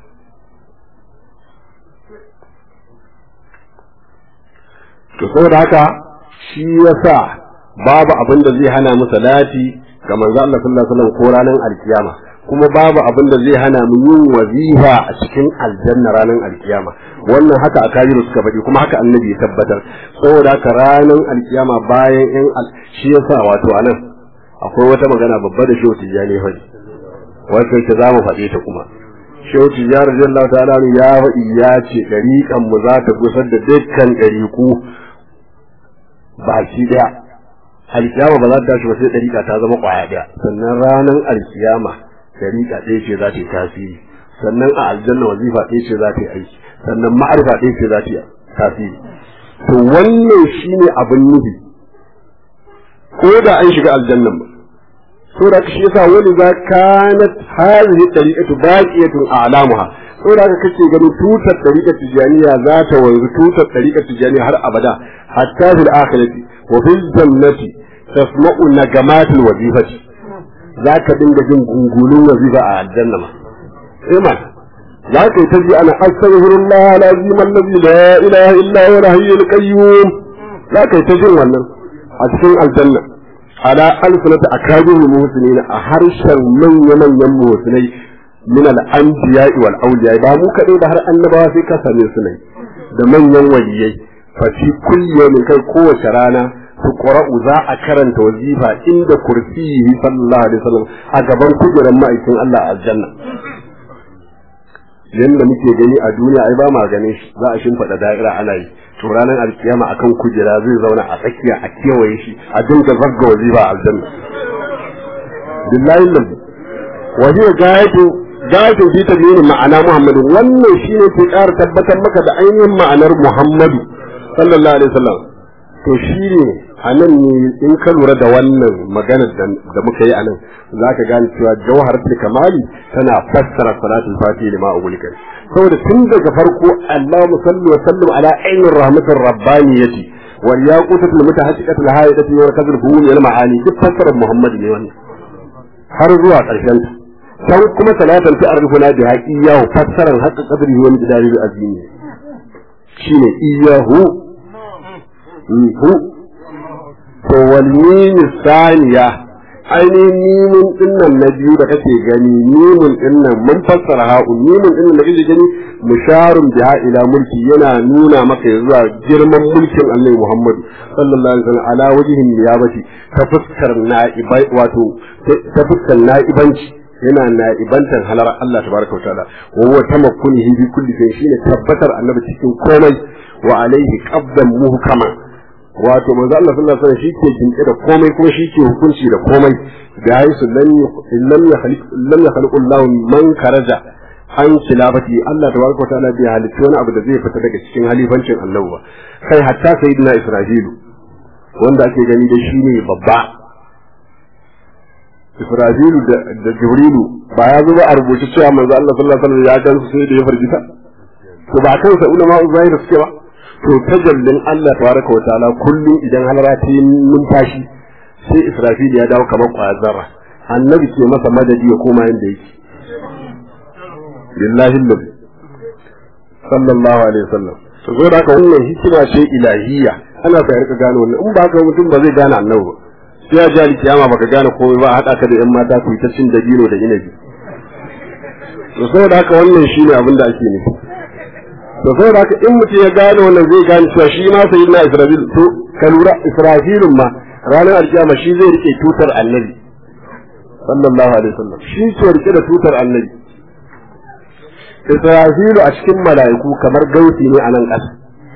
to saboda haka shi yasa babu abin da zai hana mu salati ga manzo Allah sallallahu alaihi wasallam ko ranar alkiyama kuma babu abin da zai hana mu yin wazifa a cikin aljanna ranar alkiyama wannan haka akabiru suka faɗi kuma haka annabi ya tabbatar saboda haka ranar alkiyama bayan in shi yasa wato anan akwai wata magana babba da shehu tijjani ya faɗi wato ta za mu faɗe ta kuma shehu tijjani radiyallahu ta'ala ya faɗi ya ce ɗariƙan mu za ta gusar da dukkan ɗariƙu baki daya alkiyama ba za ta tashi ba sai dariƙa ta zama ƙwaya daya sannan ranar alkiyama dariƙa ɗaya ce za ta yi tasiri sannan a aljanna wazifa ɗaya ce za ta yi aiki sannan ma'arifa ɗaya ce za ta yi tasiri to wannan shine abin nufi ko da an shiga aljannan ba so da shi yasa wani za kanat hadhihi tariqatu baqiyatun a'lamuha so da kake ganin tutar tariqat tijaniya za ta wanzu tutar tariqat tijaniya har abada hatta fil akhirati wa fil jannati tasma'u nagamat al wazifati zaka dinga jin gungulun wazifa a aljanna ma sai ma za ka yi ta ji ana astaghfirullah alazim allazi la ilaha illa huwa al-hayyul qayyum za ka yi ta jin wannan a cikin aljanna ala alfinata akabir muhsinin a harshen manya manyan muhsinai min al-anbiya wal awliya ba mu kadai da har annabawa sai ka same su ne da manyan waliyai fa fi kulli yawmin kai kowace rana su qura'u za a karanta wazifa inda kursiyi sallallahu alaihi wasallam a gaban kujerar ma'aikin Allah a aljanna yanda muke gani a duniya ai ba ma ganin shi za a shimfiɗa da'ira ana yi to ranar alkiyama akan kujera zai zauna a tsakiya a kewaye shi a dinga zagga wazifa a aljanna billahi lambu wa hiya gayatu gayatu fi tabyini ma'ana muhammadu wannan shine ke ƙara tabbatar maka da ainihin ma'anar muhammadu sallallahu alaihi wasallam to shine a nan ne in ka lura da wannan maganar da muka yi a nan za ka gane cewa jawhar kamali tana fassara salatul fatihi lima ugulika saboda tun daga farko Allahu sallu wa sallu ala ainir rahmatir rabbaniyati wal yaqutatul mutahaqqiqatul haidati wa kadhul fuhum al ma'ani duk fassarar Muhammad ne wannan har zuwa ƙarshen ta can kuma salatan ta arifuna bi haqiyahu fassaran haqqa qadrihi wa miqdarihi azimi shine iyahu hu to walmini saniya ainihin mimin dinnan na biyu da kake gani mimin dinnan mun fassara ha'u mimin dinnan da kake gani musharun biha ila mulki yana nuna maka zuwa girman mulkin Allah Muhammadu sallallahu alaihi wasallam ala wajhin niyabati ta fuskar na'ibai wato ta fuskar na'ibanci yana na'ibantar halar Allah tabaraka wa ta'ala wa huwa tamakkunihi bi kulli shay shine tabbatar annabi cikin komai wa alaihi qabdan muhkama wato manzo Allah sallallahu alaihi wasallam shike jinke da komai kuma shike hukunci da komai da yayi su lam lam yakhliq lam yakhliq Allah man karaja an khilafati Allah tabaraka wa ta'ala bai halitta wani abu da zai fita daga cikin halifancin Allah ba kai hatta sayyidina Isra'ilu wanda ake gani da shi ne babba Isra'ilu da, da Jibrilu ba ya zo ba a rubuce cewa manzo Allah sallallahu alaihi wasallam ya gansu sai da ya fargita to ba kansa ulama zahir suke ba to tajallin Allah tabaraka wa ta'ala kullum idan halara ta yi numfashi sai Israfil ya dawo kamar kwazara annabi ke masa madadi ya koma yanda yake lillahi nabi sallallahu alaihi wasallam to zo da haka wannan hikima ce ilahiyya ana sa rika gane wannan in ba haka mutum ba zai gane annabi ba sai ya ji alkiyama baka gane komai ba a haɗa ka da yan mata ku yi ta cin dabino da inabi to saboda haka wannan shine abin da ake nufi to saboda haka in mutum ya gane wannan zai gane cewa shi ma sayyid na Israfil to ka lura Israfilun ma ranar alkiyama shi zai rike tutar annabi sallallahu alaihi wasallam shi ke rike da tutar annabi Israfilu a cikin mala'iku kamar gauti ne a nan ƙasa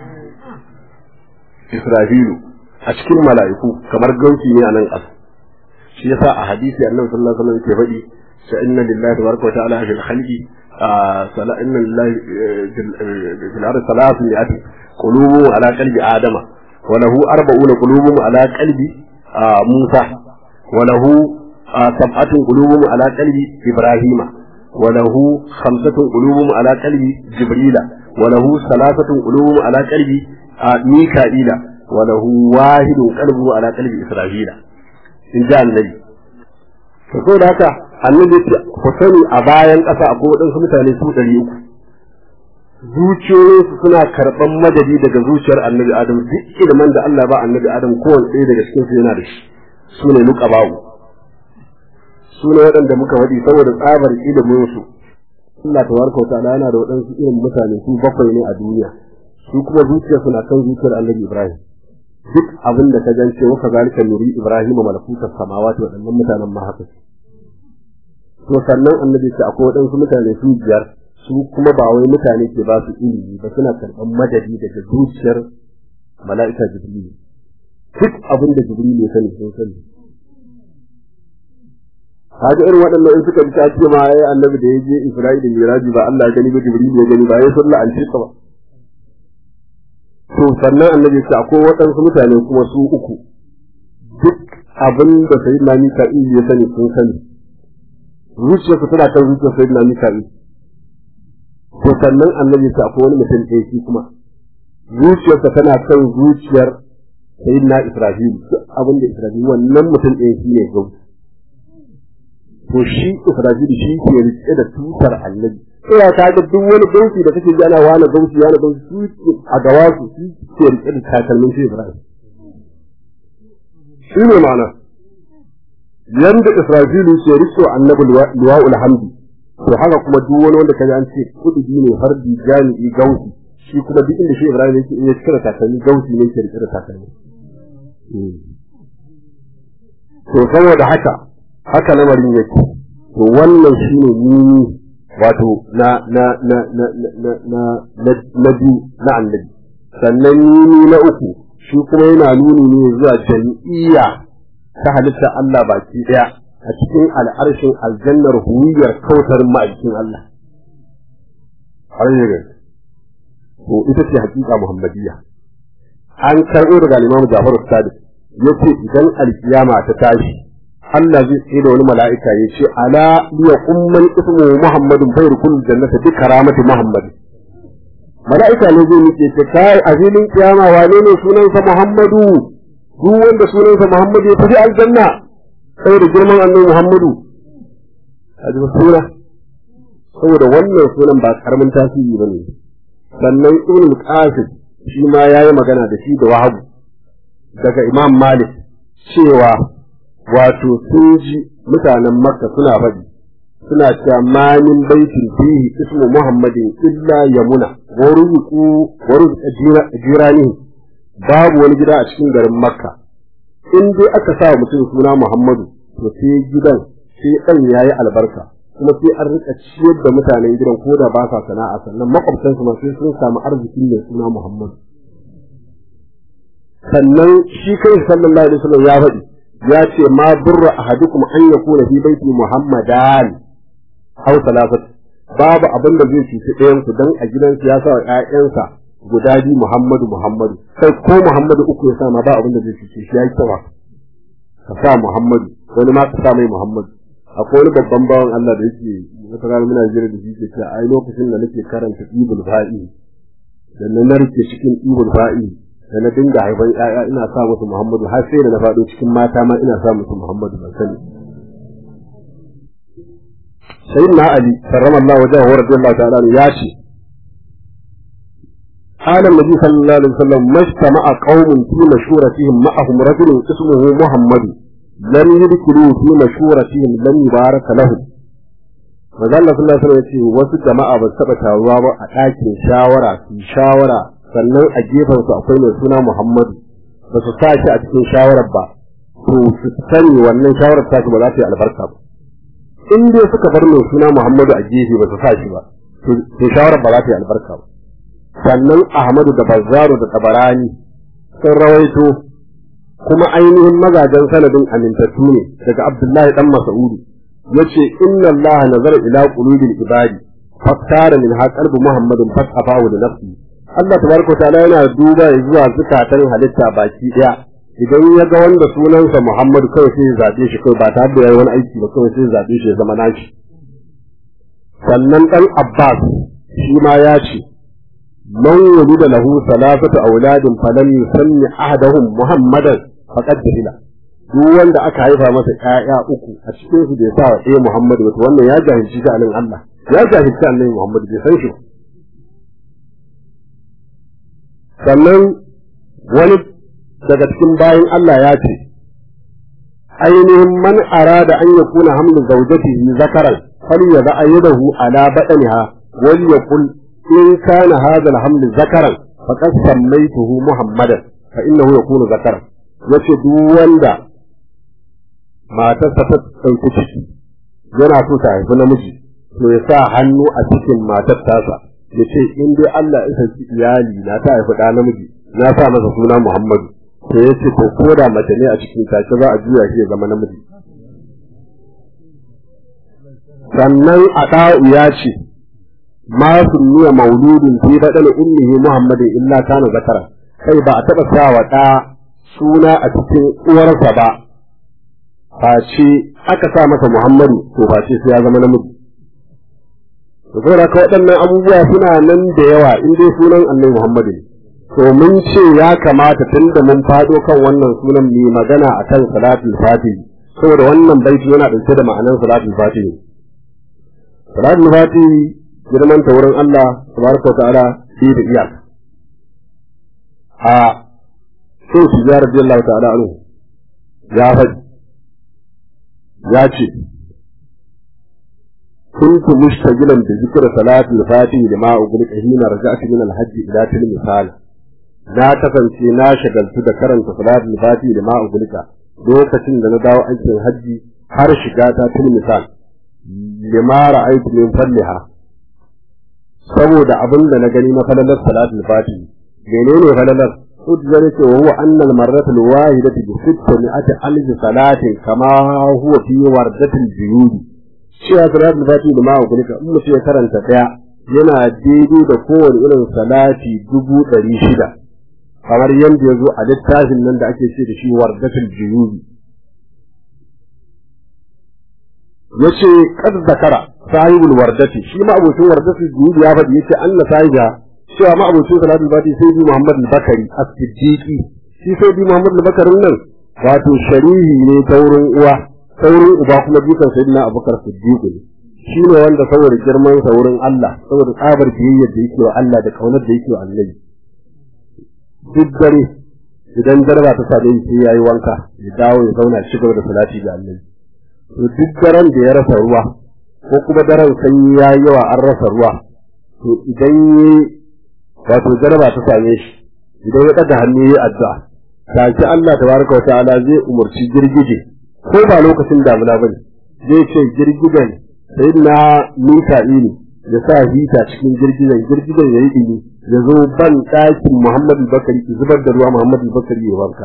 Israfilu a cikin mala'iku kamar gauti ne a nan ƙasa shi yasa a hadisi annabi sallallahu alaihi wasallam ke faɗi sa inna lillahi tabaraka wa ta'ala fil khalqi sala inna lillahi fil ardi salatun yati qulubu ala qalbi adama wa lahu arba'una qulubun ala qalbi musa wa lahu sab'atun qulubun ala qalbi ibrahima wa lahu khamsatun qulubun ala qalbi jibrila wa lahu salasatun qulubun ala qalbi mika'ila wa lahu wahidun qalbu ala qalbi israfila in ji annabi to so da haka annabi ce ku sani a bayan ƙasa akwai waɗansu mutane su ɗari uku zuciyoyinsu suna karɓan madadi daga zuciyar annabi adam duk ilimin da Allah ba annabi adam kowane ɗaya daga cikin su yana da shi su ne nuka bawu su ne waɗanda muka faɗi saboda tsabar ilimin su Allah tabaraka wa ta'ala yana da waɗansu irin mutane su bakwai ne a duniya su kuma zuciyarsu na kan zuciyar annabi Ibrahim duk abin da ka gance wa kazalika nuri ibrahim malakuta samawati waɗannan mutanen ma haka to sannan annabi ce akwai waɗansu mutane su biyar su kuma ba wai mutane ke ba su ilimi ba suna karɓar madadi daga zuciyar mala'ika jibril duk abin da jibril ya sani sun sani kaga irin waɗannan in suka bi ta ce ma ai annabi da ya je isra'ila miraji ba Allah ya gani ba jibril ya gani ba ya sallah an ce ba to sannan annabi ce akwai waɗansu mutane kuma su uku duk abin da sai na mika'il ya sani sun sani zuciyarsu tana kan zuciyar sai na mika'il to sannan annabi ce akwai wani mutum ɗaya shi kuma zuciyarsa tana kan zuciyar sai na israfil duk abin da israfil wannan mutum ɗaya shi ne gausu to shi israfil shi ke rike da tutar annabi ina ta ga duk wani gausi da kake ji ana wani gausi wani gausi su a gawa su su ke rike da takalmin shi Ibrahim shi ne ma'ana yanda Isra'ilu ke rike annabi liwa'ul hamdi to haka kuma duk wani wanda kaji an ce kudi ne fardi jami'i gausi shi kuma duk inda shi Ibrahim yake in ya cika takalmi gausi ne ke rike da takalmi to saboda haka haka lamarin yake to wannan shine ni wato na na na na na na na na biyu na annabi sannan nuni na uku shi kuma yana nuni ne zuwa jam'iyya ta halitta Allah baki daya a cikin al'arshin aljannar huwiyar kautar ma'aikin Allah har ne to ita ce hakika muhammadiyya an karɓo daga Imam Ja'far Sadiq yace idan alkiyama ta tashi Allah zai tsaye da wani mala'ika ya ce, Ala liya umman ismu Muhammadun bai rukun jannata duk karamati Muhammad. Mala'ika ne zai nike ce, Kai a filin kiyama wane ne sunansa Muhammadu, duk wanda sunansa Muhammadu ya tafi aljanna, sai da girman annabi Muhammadu. A ji suna, saboda wannan sunan ba karamin tasiri ba ne. Sannan Ibn Qasim shi ma ya yi magana da shi da Wahabu daga Imam Malik cewa wato sun ji mutanen makka suna faɗi suna cewa ma min baitin fihi ismu muhammadin illa yamuna wa ruzuqu wa ruzuqa jirani babu wani gida a cikin garin makka in dai aka sa mutum suna muhammadu to sai gidan sai dan yayi albarka kuma sai an rika ciyar da mutanen gidan ko da ba sa sana'a sannan makwabtansu ma sai sun samu arzikin mai suna muhammadu sannan shi kai sallallahu alaihi wasallam ya faɗi ya ce ma burra ahadukum an yakuna fi baiti muhammadan aw salafat babu abin da zai cuci ɗayan ku dan a gidansu ya sa wa ƴaƴansa guda biyu muhammadu muhammadu kai ko muhammadu uku ya sa ma ba abin da zai cuci shi ya yi tawa ka sa muhammadu wani ma ka sa mai muhammadu akwai wani babban bawan Allah da yake wata rana muna jira da shi ke cewa ai lokacin da nake karanta ibul fa'i da na narke cikin ibul fa'i da na dinga haifan ƴaƴa ina sa musu Muhammadu har sai da na faɗo cikin mata ma ina sa musu Muhammadu ban sani sayyidina Ali karramallahu wajhahu wa radiyallahu ta'ala anhu ya ce قال النبي صلى الله عليه وسلم ما اجتمع قوم في مشورتهم معهم رجل اسمه محمد لم يدخلوا في مشورتهم لم يبارك لهم Maza Allah sallallahu alaihi wasallam ce wasu jama'a ba su taɓa taruwa ba a ɗakin shawara su shawara sannan a gefen su akwai mai suna Muhammadu ba su sa shi a cikin shawarar ba to su sani wannan shawarar ta ba za ta yi albarka ba in dai suka bar mai suna Muhammadu a gefe ba su sa shi ba to shawarar ba za ta yi albarka ba sannan Ahmadu da Bazzaru da Tabarani sun rawaito kuma ainihin mazajen sanadin amintattu ne daga Abdullahi dan Mas'udu yace inna Allah nazara ila qulubil ibadi faktara min ha qalbu Muhammadin fasafahu da nafsi Allah tabaraka ta'ala yana duba zuwa zukatan halitta baki daya idan ya ga wanda sunansa Muhammadu kawai sai ya zabe shi kawai ba tare da yayi wani aiki ba kawai sai ya zabe shi ya zama nashi sannan dan Abbas shi ma ya ce من ولد له ثلاثة أولاد فلم يسمي أحدهم محمدا فقد جهل duk wanda aka haifa masa ƴaƴa uku a cikin su bai sa wa ɗaya Muhammadu ba wannan ya jahilci sha'anin Allah ya jahilci annabi Muhammadu bai san shi ba sannan wani daga cikin bayan Allah ya ce ainihin man arada an yakuna hamlu zawjatihi zakaran fal yada ayyadahu ala badaniha wal yaqul in kana hadha al-hamlu zakaran faqad sammaytuhu muhammadan fa innahu yakunu zakaran yace duk wanda matarsa ta ɗauki ciki yana so ta haifi namiji to ya sa hannu a cikin matar tasa ya ce in dai Allah ya sarki iyali na ta haifi ɗa namiji na sa masa suna Muhammadu to ya ce to ko da mace ne a cikin take za a juya shi ya zama namiji sannan a ɗa'u ya ce ma sunniya mauludin fi baɗin ummihi Muhammadin illa kana zakara kai ba a taɓa sa wa ɗa suna a cikin uwarsa ba face aka sa masa Muhammadu to face sai ya zama namiji. To saboda ka waɗannan abubuwa suna nan da yawa in dai sunan Annabi Muhammadu ne. To mun ce ya kamata tun da mun faɗo kan wannan sunan mai magana a kan salatul fatihi saboda wannan baiti yana ɗauke da ma'anar salatul fatihi. Salatul fatihi girman ta wurin Allah tabaraka wa ta'ala bi da iyaka. A sai shi ya radiyallahu ta'ala anhu ya faɗi ya ce كنت مشتغلا بذكر صلاة الفاتح لما أقول حين رجعت من الحج إلى تلك مثال na kasance na shagaltu da karanta salatul fati da ma ugulika lokacin da na dawo aikin hajji har shiga ta til misal lima ra'aytu min falliha saboda abin da na gani na falalar salatul fati menene falalar udjar ce wa huwa anna al-marratu al-wahidatu bi sittati alf salatin kama huwa fi wardatil juyudi cewa salatul fati da ma ugulika in mutum ya karanta daya yana daidai da kowane irin salati dubu ɗari shida kamar yadda ya zo a littafin nan da ake ce da shi wardatul juyudi yace kad zakara sahibul wardati shi ma abocin wardatul juyudi ya faɗi yace anna sahiba cewa ma abocin salatul fati sai bi Muhammad al-Bakari as-Siddiqi shi sai bi Muhammad al-Bakarin nan wato sharihi ne ta wurin uwa ta wurin uba kuma dukan sayyidina Abubakar Siddiq ne shi ne wanda saboda girman sa wurin Allah saboda tsabar biyayyar da yake wa Allah da kaunar da yake wa Annabi duk dare idan jarba ta same shi sai yayi wanka ya dawo ya zauna shi gaba da salati ga Annabi to duk daren da ya rasa ruwa ko kuma daren sanyi yayi yawa an rasa ruwa to idan yi wato jarba ta same shi idan ya ɗaga hannu yayi addu'a take Allah tabaraka wa ta'ala zai umurci girgije ko ba lokacin damuna bane zai ce girgijen sayyidina Mika'ilu ya sa hita cikin girgijen girgijen yayi dini ya zo ban ɗakin Muhammad Bakari ki zubar da ruwa Muhammad Bakari ya wanka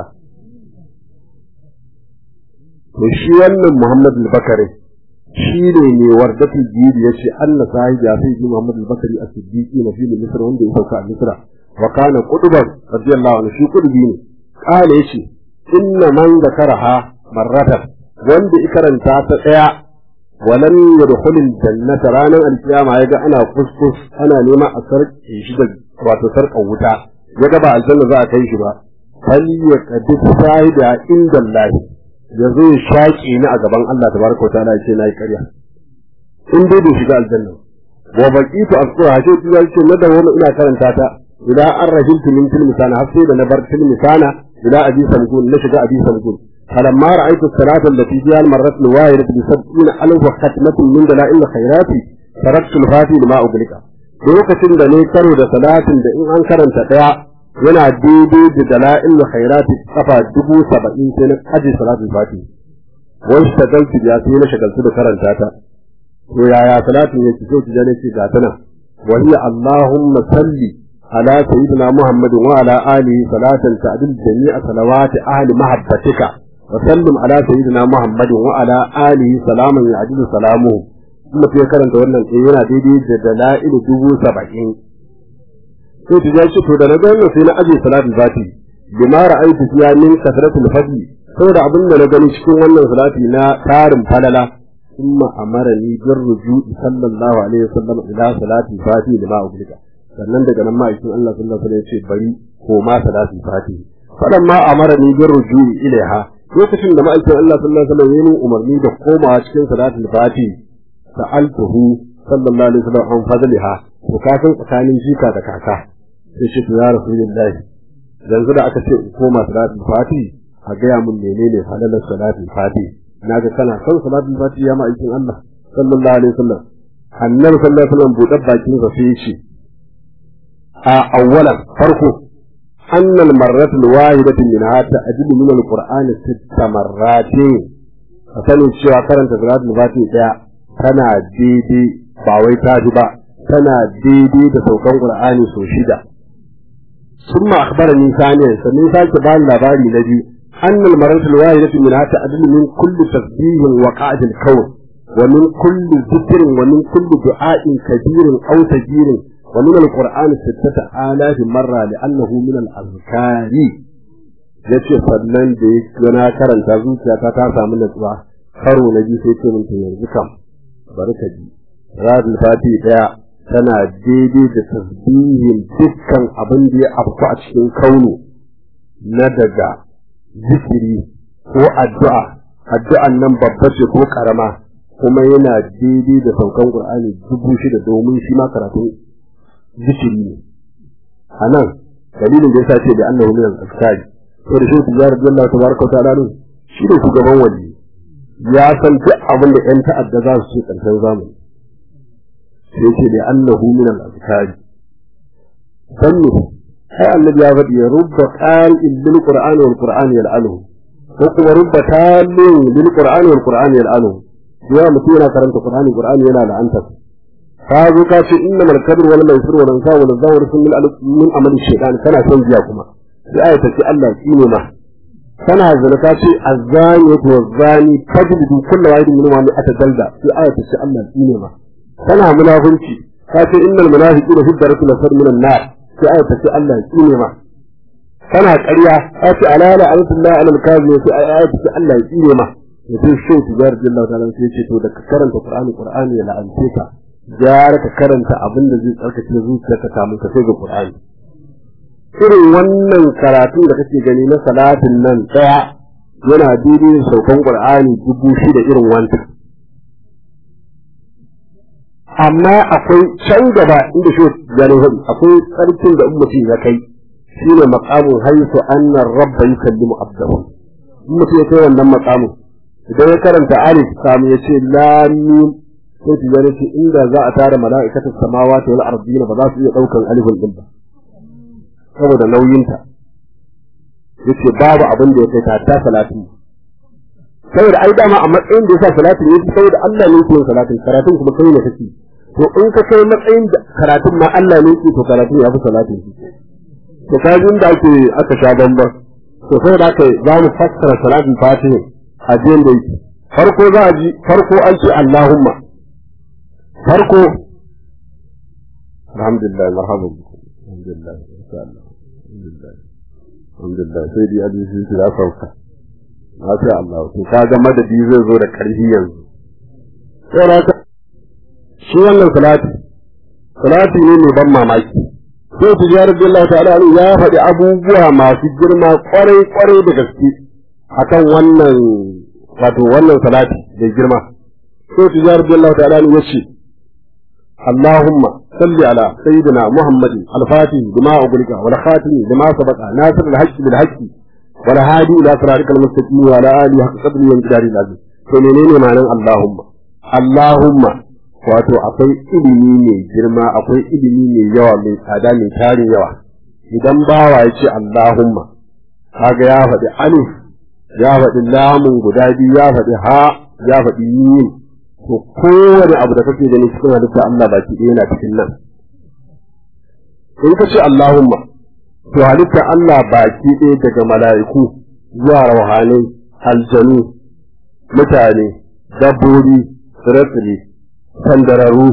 to shi wannan Muhammad Bakari shi ne mai wardatul jiri ya ce anna sahibi ya sai Muhammad Bakari as-Siddiqi na fili Misr wanda ya sauka a Misra wa kana quduban radiyallahu anhu shi qudubi ne kale yace inna man zakaraha marratan wanda ikaranta ta daya walam yadkhul al-jannata ranan al-qiyama yaga ana kuskus ana nema a sarki shi da wato sarkar wuta ya ga ba aljanna za a kai shi ba fal ya kadi shahida inda Allah ya zo ya shaƙe ni a gaban Allah tabaraka wa ta'ala ya ce nayi ƙarya in dai bai shiga aljanna wa baqitu asqura hashe ji ya ce na da wani ina karanta ta ila an rahiltu min tilmisana har sai da na bar tilmisana ila abi samgun na shiga abi samgun فلما رأيت الصلاة التي فيها المرة الواحدة بسبعين ألف ختمة من دلائل الخيرات تركت الفاتي لما أغلق lokacin da ne karo da salatin da in an karanta daya yana daidai da dala'il khairati kafa dubu saba'in sai na aje salatin fati wani shagaltu ya sai na shagaltu da karanta ta to yaya salatin yake so ki jane ce ga tana wa hiya allahumma salli ala sayyidina muhammadin wa ala alihi salatan ta'dil jami'a salawati ahli mahabbatika وسلم على سيدنا محمد وعلى آله سلاما يعجل سلامه ثم في karanta wannan sai yana daidai da dala'il dubu saba'in sai ta jashi to da na ga wannan sai na aje salatul fati bima ra'aytu fiya min kasratul fadli saboda abin da na gani cikin wannan salati na tarin falala thumma amarani bir ruju'i sallallahu alaihi wasallam ila salati fati lima ublika sannan daga nan ma'aikin Allah sallallahu alaihi wasallam ya ce bari ko ma salatul fati falamma amarani bir ruju'i ilaiha lokacin da ma'aikin Allah sallallahu alaihi wasallam yayin umarni da komawa cikin salatul fati sa'altuhu sallallahu alaihi wasallam an fadliha to ka san tsakanin jika da kaka sai shi ya rasulullah yanzu da aka ce in koma salatul fati a gaya mun menene halalar salatul fati naga kana son salatul fati ya ma'aikin Allah sallallahu alaihi wasallam annabi sallallahu alaihi wasallam buɗe bakin sa sai ya ce a awwalan farko أن المرة الواحدة منها تأجل من القرآن ست مرات فسنو cewa karanta salatul fati daya tana daidai ba wai ta ji ba tana daidai da saukan qur'ani so shida ثم أخبرني ثانيا سمي ساك بان لباري الذي أن المرة الواحدة منها تأدل من كل تسبيح وقعد الكون ومن كل ذكر ومن كل دعاء كبير أو تجير ومن القرآن ستة آلاف مرة لأنه من الأذكار yace sannan da ya na karanta zuciyata ta samu natsuwa karo na ji sai ce min yanzu kam bari ka ji radul fati daya tana daidai da tasbihin dukkan abin da ya afku a cikin kaunu na daga zikiri ko addu'a addu'an nan babba ce ko karama kuma yana daidai da saukan qur'ani dubu shida domin shi ma karatun zikiri ne a nan dalilin da yasa ce da annahu min al-azkari to da shi tijar Allah tabaraka wa ta'ala shi ne shugaban wali ya san duk abin da yan ta'adda za su ce karshen zamani sai ce da annahu min al-azkari sannu ai annabi ya faɗi rubba qa'il bil qur'ani wal qur'ani yal'aluhu ko kuma rubba talin bil qur'ani wal qur'ani yal'aluhu ya mutum yana karanta qur'ani qur'ani yana la'anta ka zo ka ce inna mal kadr wal maisir wal ansa wal zawr sun min min amal shaytan kana son jiya kuma sai aya ta ce Allah tsine ma kana zina ka ce azzani wa zani fajlidu kullu wahidin minhum ma atadalda sai aya ta ce Allah tsine ma kana munafunci ka ce innal munafiqina fi darki lasar min an-nar sai aya ta ce Allah tsine ma kana ƙarya ka ce alala alhamdulillah alal kazi sai aya ta ce Allah tsine ma mutum shi tijar jalla ta'ala sai ce to da ka karanta qur'ani qur'ani ya la'ance ka gyara ka karanta abin da zai tsarkake zuciyarka kamun ka sai ga Qur'ani irin wannan karatu da kake gani na salatin nan daya yana daidai da saukan Qur'ani dubu shida irin wancan amma akwai can gaba inda shi gane hudu akwai tsarkin da ummati ya kai shine maqamun haisu anna rabba yukallimu abdahu ummati ya kai wannan maqamun idan ya karanta alif kamu ya ce lam mim sai su gane ce inda za a tara mala'ikatan samawati wal ardina ba za su iya daukan alifin din ba saboda nauyinta yace babu abin da ya kai ta ta salati saboda ai dama a matsayin da yasa salatin yake saboda Allah ne yake salatin karatun kuma kai ne kake to in ka kai matsayin da karatun ma Allah ne yake to karatun ya fi salatin to kajin da ake aka sha bamban to saboda haka za mu fassara salatin fatiha a jiyan da yake farko za a ji farko an ce Allahumma farko alhamdulillah marhaban bikum alhamdulillah insha Allah alhamdulillah alhamdulillah sai dai hadisi su ya sauka masha Allah to kaga madadi zai zo da karfi yanzu sai shi wannan salati salati ne mai ban mamaki sai tijjar billah ta'ala ya faɗi abubuwa masu girma kwarai kwarai da gaske akan wannan wato wannan salati da girma sai tijjar billah ta'ala ya ce اللهم صل على سيدنا محمد الفاتح لما أغلق والخاتم لما سبق ناصر الحق بالحق والهادي إلى صراطك المستقيم وعلى آله حق قدره وانقداره العظيم فمنين معنى اللهم اللهم wato akwai ilimi mai girma akwai ilimi mai yawa mai tsada mai tarin yawa idan bawa ya ce Allahumma kaga ya faɗi alif ya faɗi lamun guda biyu ya faɗi ha ya faɗi yin to kowane abu da kake gani cikin halitta Allah baki ɗaya yana cikin nan in ka ce Allahumma to halitta Allah baki ɗaya daga mala'iku zuwa rauhanai aljanu mutane dabbobi tsire-tsire sandararru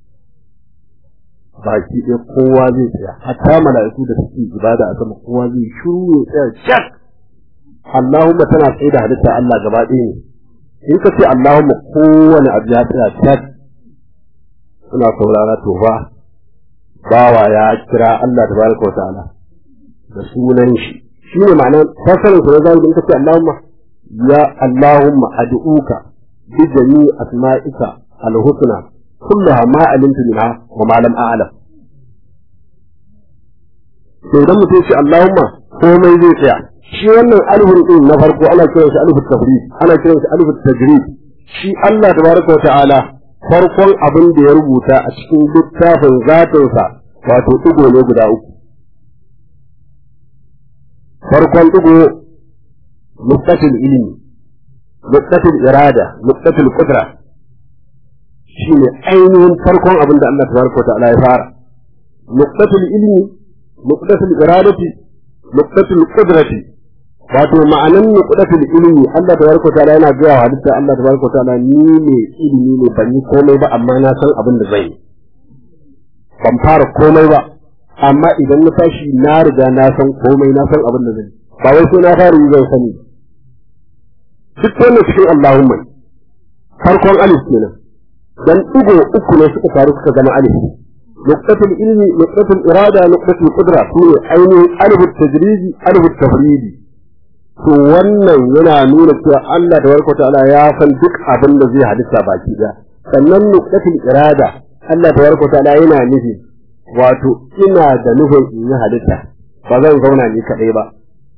baki ɗaya kowa zai tsaya hatta mala'iku da suke ibada a sama kowa zai shuru ya tsaya shak Allahumma tana tsaye da halitta Allah gaba ɗaya ne in ka ce Allahumma kowane abu ya tsaya shak suna saurara to ba bawa ya kira Allah tabaraka wa ta'ala da sunan shi shi ne ma'anar fasarin su na zahiri in ka ce Allahumma ya Allahumma ad'uka bi jami'i asma'ika al-husna kullaha ma alimtu minha wa ma lam a'lam to idan mutum ce Allahumma komai zai tsaya shi wannan alifin din na farko ana kiran shi alifin tafrid ana kiran shi alifin tajrid shi Allah tabaraka wa ta'ala farkon abin da ya rubuta a cikin littafin zatinsa wato digo ne guda uku farkon digo nuqatul ilmi nuqatul irada nuqatul qudra shine ainihin farkon abin da Allah tabaraka wa ta'ala ya fara nuqatul ilmi nuqatul iradati nuqatul qudrati wato ma'anan nuqatul ilmi Allah tabaraka ta'ala yana ga wa halitta Allah tabaraka ta'ala ni ne ilimi ne ban yi komai ba amma na san abin da zai yi ban fara komai ba amma idan na tashi na riga na san komai na san abin da zai ba wai sai na fara yi zan sani duk wannan cikin Allahumma farkon alif kenan dan digo uku ne suka faru suka zama alif nuqatul ilmi nuqatul irada nuqatul qudra sune ainihin alif tajridi alif tafridi to wannan yana nuna cewa Allah da warkota ta'ala ya san duk abin da zai halitta baki da sannan nuqatul irada Allah da warkota ta'ala yana nufi wato ina da nufin in yi halitta ba zan zauna ni kadai ba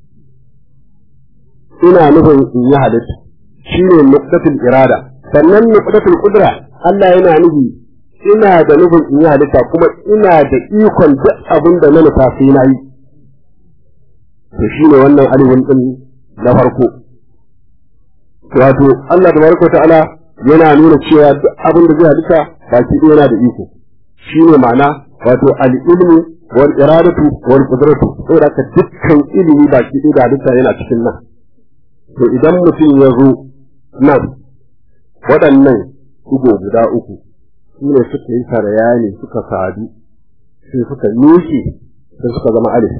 ina nufin in yi halitta shine nuqatul irada sannan nuqatul qudra Allah yana nufi ina da nufin in yi halitta kuma ina da ikon duk abin da na nufa sai na yi to shine wannan alifin din na farko wato Allah da barka ta'ala yana nuna cewa duk abin da zai halitta baki ɗaya yana da iko shine ma'ana wato al-ilmu wal iradatu wal qudratu saboda ka dukkan ilimi baki ɗaya da halitta yana cikin nan to idan mutum ya zo nan waɗannan ugo guda uku su ne suka yi sarayani suka sadu sai suka nuke sai suka zama alif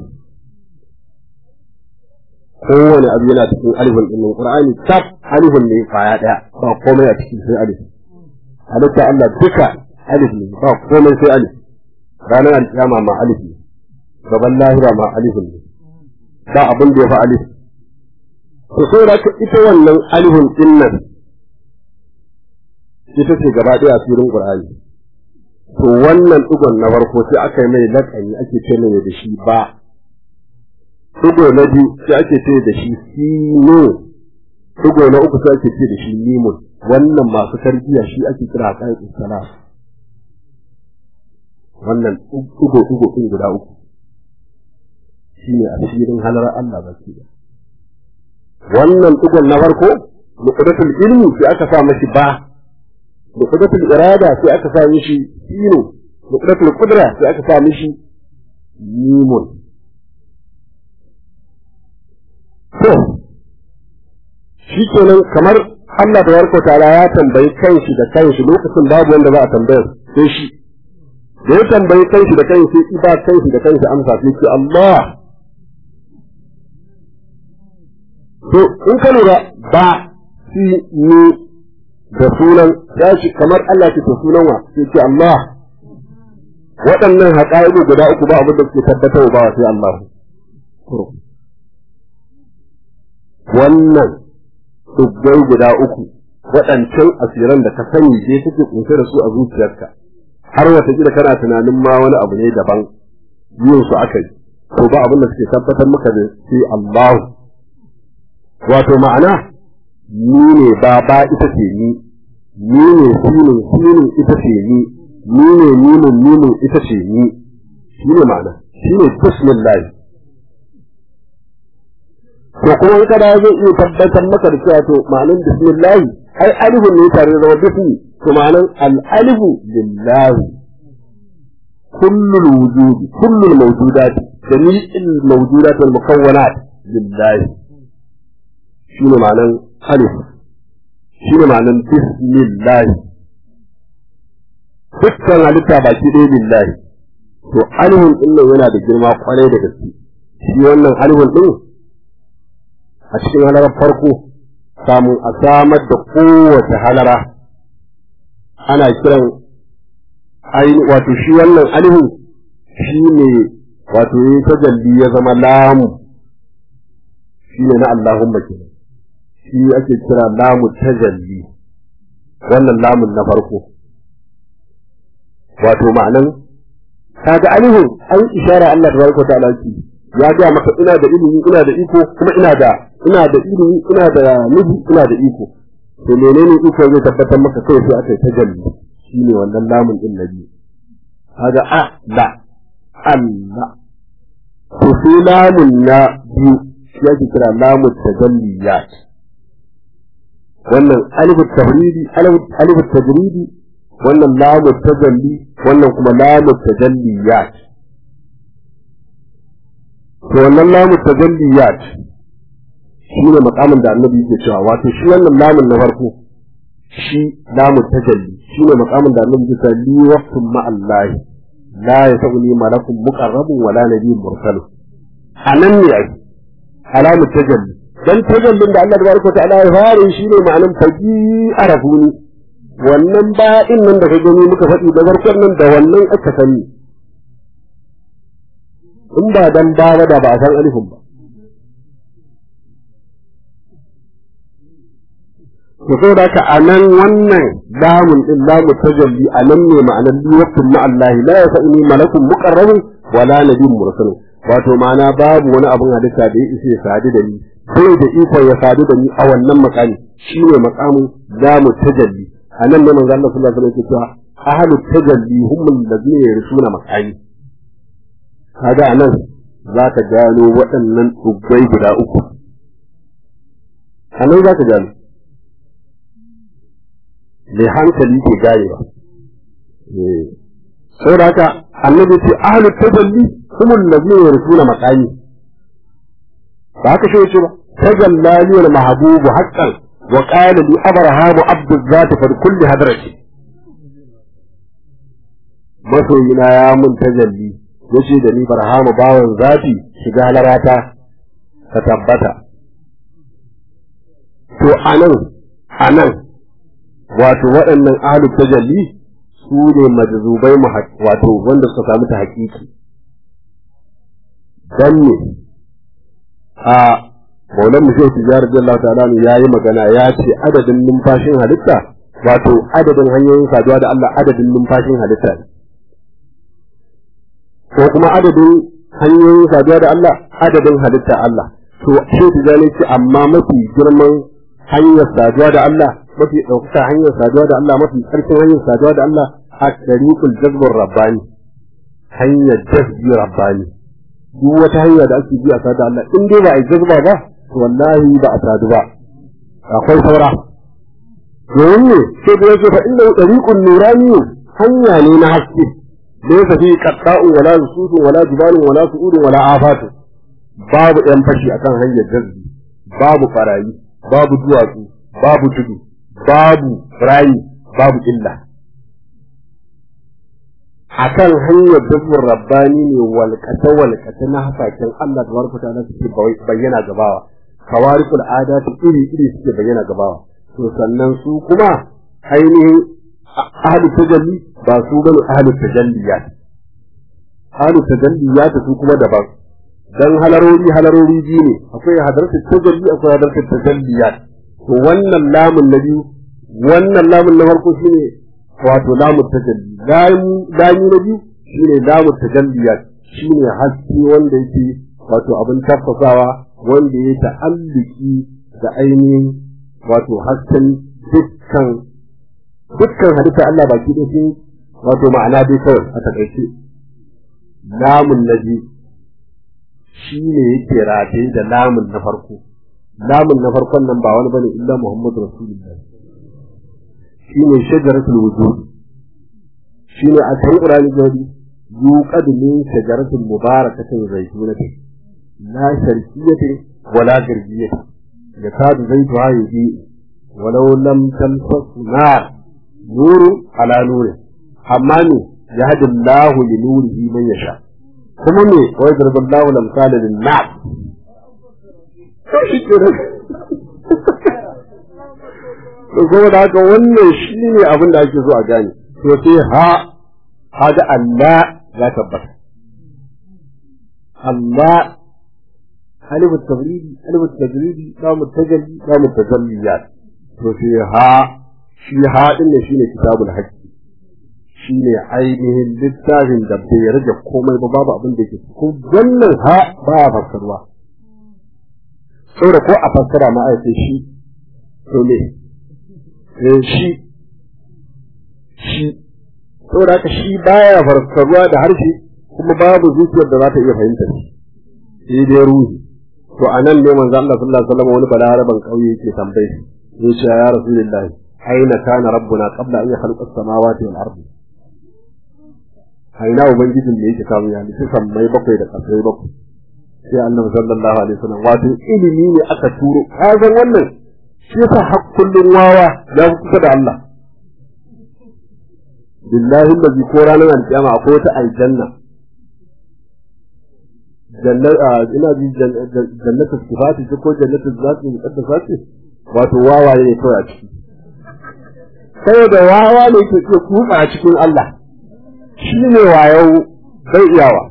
kowane abu yana cikin alifin din nan qur'ani tab alifin ne kwaya daya ba komai a cikin sai alif halitta Allah duka alif ne ba komai sai alif ranar alkiyama ma alif ne gaban lahira ma alifin ne ba abin da ya fa alif to sai da ita wannan alifin din nan ita ce gaba daya a cikin qur'ani to wannan dugon na farko sai aka yi mai lakani ake ce mai da shi ba Tugo na biyu sai ake ce da shi sino, tugo na uku sai ake ce da shi limun, wannan masu tarbiyya shi ake kira kan isala. Wannan tugo-tugo ɗin guda uku. Shi ne asirin halar Allah baki da. Wannan tugon na farko, nukudatul ilmi sai aka sa mashi ba, nukudatul irada sai aka sa mishi sino, nukudatul kudra sai aka sa mishi limun. To, shi kenan kamar Allah da warko ta'ala ya tambayi kanshi da kanshi lokacin babu wanda za a tambayar sai shi. Da ya tambayi kanshi da kanshi sai ba kanshi da kanshi amsa sai ce Allah. To, in ka lura ba si ni da sunan ya shi kamar Allah ce to sunan wa sai ce Allah. waɗannan haƙa'idu guda uku ba abin da suke tabbatar ba sai Allah wannan dubbai guda uku waɗancan asiran da ka sani dai suke kunshe da su a zuciyarka har wata gida kana tunanin ma wani abu ne daban yin su aka yi to ba abin da suke tabbatar maka da sai Allah wato ma'ana ni ne ba ba ita ce ni ni ne sinin sinin ita ce ni ni ne nimin nimin ita ce ni shi ne ma'ana shi ne bismillah to kuma in kada zai iya tabbatar maka da cewa to ma'anar bismillah ai alifun ne tare da bismi to ma'anar al-alifu lillahi kullul wujudi kullul mawjudat jami'il mawjudat wal mukawwanat lillahi shi ne ma'anar alif shi ne ma'anar bismillah dukkan halitta baki ɗaya lillahi to alihun ɗin nan yana da girma kwarai da gaske shi wannan alihun ɗin a cikin halarar farko samun a samar da kowace halara ana kiran aini wato shi wannan alihun shi ne wato yin tajalli ya zama lamu shi ne na Allahumma kenan shi ake kira lamu tajalli wannan lamun na farko wato ma'anan kaga alihun an ishara Allah tabaraka ta'ala ki ya ga maka ina da ilimi ina da iko kuma ina da ina da ilimi ina da nufi ina da iko to menene iko zai tabbatar maka kai sai aka yi tajalli shine wannan lamun din nabi kaga a la Allah to sai lamun na biyu shi ake kira lamun tajalliyat wannan alifu tabridi alifu tajridi wannan lamu tajalli wannan kuma lamu tajalliyat to wannan lamu tajalliyat shine makamin da annabi yake cewa wato shi wannan lamun na farko shi lamu tajalli shine makamin da annabi yake cewa li waqtun ma Allah la yasuni malakun muqarrabun wala nabiyyun mursal anan ne ai alamu tajalli dan tajallin da Allah tabaraka ta'ala ya fare shine ma'anan faji arafuni wannan ba'in nan da ka gani muka faɗi da farkon nan da wannan aka sani in ba dan ba da ba a san alifin ba to so da ka anan wannan lamun din lamu tajalli anan ne ma'anar liwatun ma Allah la yasani malakun muqarrabun wala nabiyyun mursalun wato ma'ana babu wani abun halitta da ya isa ya sadu da ni sai da ikon ya sadu da ni a wannan makami shine makamin lamu tajalli a nan ne manzo Allah sallallahu alaihi wasallam yake cewa ahlu tajalli hum allazina yarsuna makani kaga anan zaka gano waɗannan dubbai guda uku anan zaka gano mai hankali ke ganewa eh saboda haka annabi ce ahlu tajalli hum allazina yarsuna makani ba haka shi ce ba tajallali wal mahbubu haqqan وقال لي أبرهام عبد الذات فلكل هدرتي masoyina ya mun tajalli ya ce da ni barhamu bawan zafi shiga halarata ka tabbata to anan anan wato waɗannan ahlul tajalli su ne majzubai wato wanda suka samu ta hakiki dan ne a maulan mu shehu tijjar radiyallahu ta'ala ne yayi magana ya ce adadin numfashin halitta wato adadin hanyoyin saduwa da Allah adadin numfashin halitta ne ko kuma adadin hanyoyin saduwa da Allah adadin halitta Allah to shehu tijjar ce amma mafi girman hanyar saduwa da Allah mafi ɗaukaka hanyar saduwa da Allah mafi ƙarfin hanyar saduwa da Allah a tariqul jazbur rabbani hanyar jazbi rabbani duk wata hanya da ake bi a sadu Allah in dai ba a jazba ba wallahi ba a sadu ba akwai saura domin ne sai da yake fa inda tariqun nurani hanya ne na haske laysa fi qatta'un wala susudun wala jibalun wala su'udun wala afatu babu ɗan fashi akan hanyar jazbi babu farayi babu duwatsu babu tudu babu rayi babu illa akan hanyar dubur rabbani ne walƙata walƙata na hasaken Allah da barka ta suke bayyana gabawa kawarikul adatu iri iri suke bayyana gabawa to sannan su kuma ainihin ahlu tajalli ba su bane ahlu tajalliyat halu tajalliyat su kuma daban dan halarori halarori biyu ne akwai hadaratu tajalli akwai hadaratu tajalliyat to wannan lamun na biyu wannan lamun na farko shine wato lamun tajalli lami na biyu shine lamun tajalliyat shine haske wanda yake wato abin tafasawa wanda ya ta'alliki da ainihin wato hasken dukkan dukkan hadisa Allah baki da shi wato ma'ana dai kawai a takaice lamun na biyu shi ne yake rataye da lamun na farko lamun na farkon nan ba wani bane illa Muhammadu Rasulullah shi ne shajaratul wujud shi ne a cikin Qur'ani gari yuqad min shajaratul mubarakatin zaitunatin la sharqiyatin wala garbiyatin yakadu zaituha yubi walau lam tamsas nar nuru ala nuri amma ne yahdi Allahu li nurihi man yasha kuma me wai darbin Allahu lam qala lin nas to shi kenan to kuma da haka wannan shine abin da ake so a gane to sai ha haga Allah ya tabbata Allah ألف التبريد ألف التجريد لام التجلي لام التجليات وفي ها في ها إن شيء كتاب الحج شيء عينه للتاجن da bai rage komai ba babu abin da yake ko wannan ha ba a fassarwa saboda ko a fassara ma a ce shi to ne eh shi shi saboda haka shi baya fassarwa da harshe kuma babu zuciyar da za ta iya fahimta shi sai dai ruhi to anan ne manzo Allah sallallahu alaihi wasallam wani balaraban kauye yake tambaye shi ya ce ya rasulullah aina kana rabbuna qabla an yakhluqa as-samawati wal ardi aina ubangijin da yake kawo ya nufi sammai bakwai da kasai bakwai sai annabi sallallahu alaihi wasallam wato ilimi ne aka turo ka san wannan shi yasa hakkullin wawa ya kusa da Allah billahi allazi ko ranar alkiyama akwai wata aljanna ina ji jannatu sifati ce ko jannatu zati muqaddasa ce wato wawaye ne kawai a ciki sai da wawa ne ke ke kuka a cikin Allah shi ne wayo bai iyawa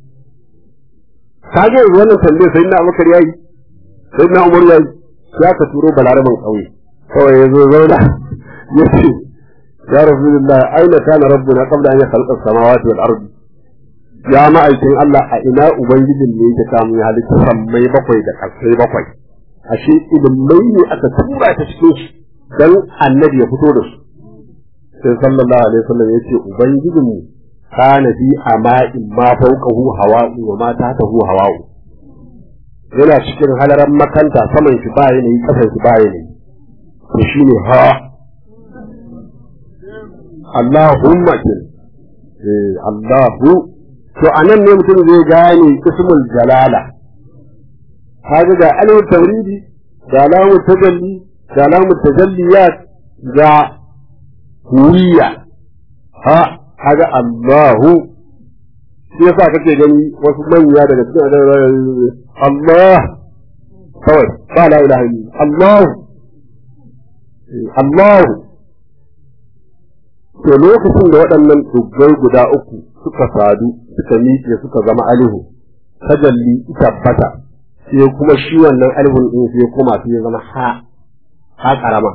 kage wannan tambaye sai na Abubakar yayi sai na Umar yayi ya ka turo balaraban kauye kawai yazo zauna yace ya rasulullah aina kana rabbuna qabla an yakhluqa as-samawati wal ardi ya ma'aikin Allah a ina Ubangijin ne yake samun ya halitta sammai bakwai da ƙasai bakwai ashe ilimai ne aka tura ta cikin shi dan annabi ya fito da su sai sallallahu alaihi wasallam ya ce Ubangijin mu kana bi ama'in ma fawqahu hawa'u wa ma tahtahu hawa'u yana cikin halaran makanta saman shi ba yanayi kasan shi ba yanayi to shine ha Allahumma kin eh Allahu to a nan ne mutum zai gane ismul jalala kaga ga alif tawridi da alamu tajalli da alamu tajalliyat da huwiya ha kaga Allahu shi yasa kake gani wasu manya daga cikin Allah kawai ba la ilaha illa Allah Allah to lokacin da waɗannan dubbai guda uku suka sadu suka miƙe suka zama alihu tajalli tabbata sai kuma shi wannan alihun din sai kuma sai ya zama ha ha karama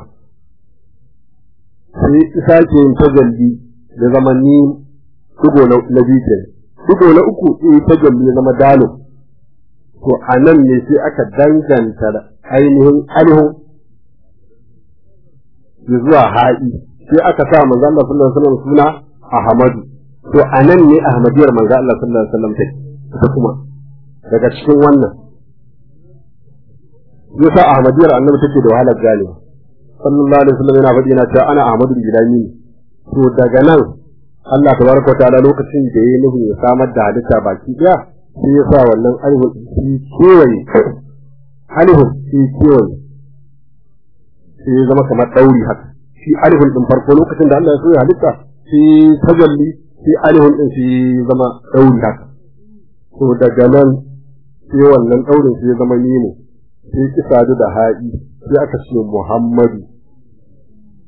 sai isa ke yin tajalli ya zama ni dugo na na biyu dugo na uku sai tajalli ya zama dalo to a nan ne sai aka danganta ainihin alihun zuwa ha'i sai aka sa manzo Allah sallallahu alaihi wasallam suna Ahmadu to anan ne Ahmadiyar manzo Allah sallallahu alaihi wasallam take ita kuma daga cikin wannan yasa Ahmadiyar annabi take da wahalar ganewa sallallahu alaihi wasallam yana faɗi yana cewa ana Ahmadu Gilani to daga nan Allah tabaraka ta'ala lokacin da yayi nufin ya samar da halitta baki daya sai ya sa wannan alihu shi kewaye alihu shi kewaye sai ya zama kamar ɗauri haka shi alihun ɗin farko lokacin da Allah ya so ya halitta shi tajalli shi alihun ɗin shi zama ɗauri haka to daga nan sai wannan ɗaurin sai ya zama nemo sai ki sadu da ha'i sai aka ce Muhammadu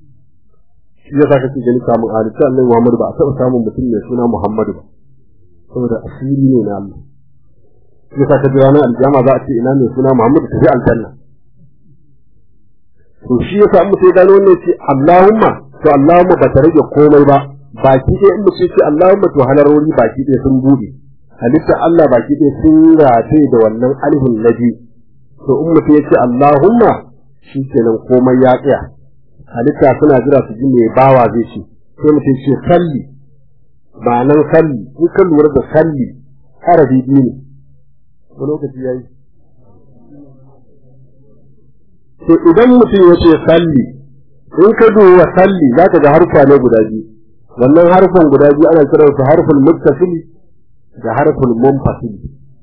shi ya saka gani kamun halitta Allah Muhammadu ba a taɓa samun mutum mai suna Muhammadu ba saboda asiri ne na Allah shi ka ji ranar aljama za a ce ina mai suna Muhammadu tafi aljanna to shi yasa in mutum ya gano ne ce Allahumma to Allahumma ba ta rage komai ba baki ɗaya in mutum ce Allahumma to halarori baki ɗaya sun buɗe halitta Allah baki ɗaya sun rataye da wannan alifin na biyu to in mutum ya ce Allahumma shi kenan komai ya tsaya halitta suna jira su ji mai bawa zai ce sai mutum ce salli ba nan salli in ka lura da salli harafi biyu ne ko lokaci ya yi to idan mutum ya ce salli in ka duba salli za ka ga harfa ne guda biyu wannan harfan guda biyu ana kiransu harfin muttasil da harfin munfasil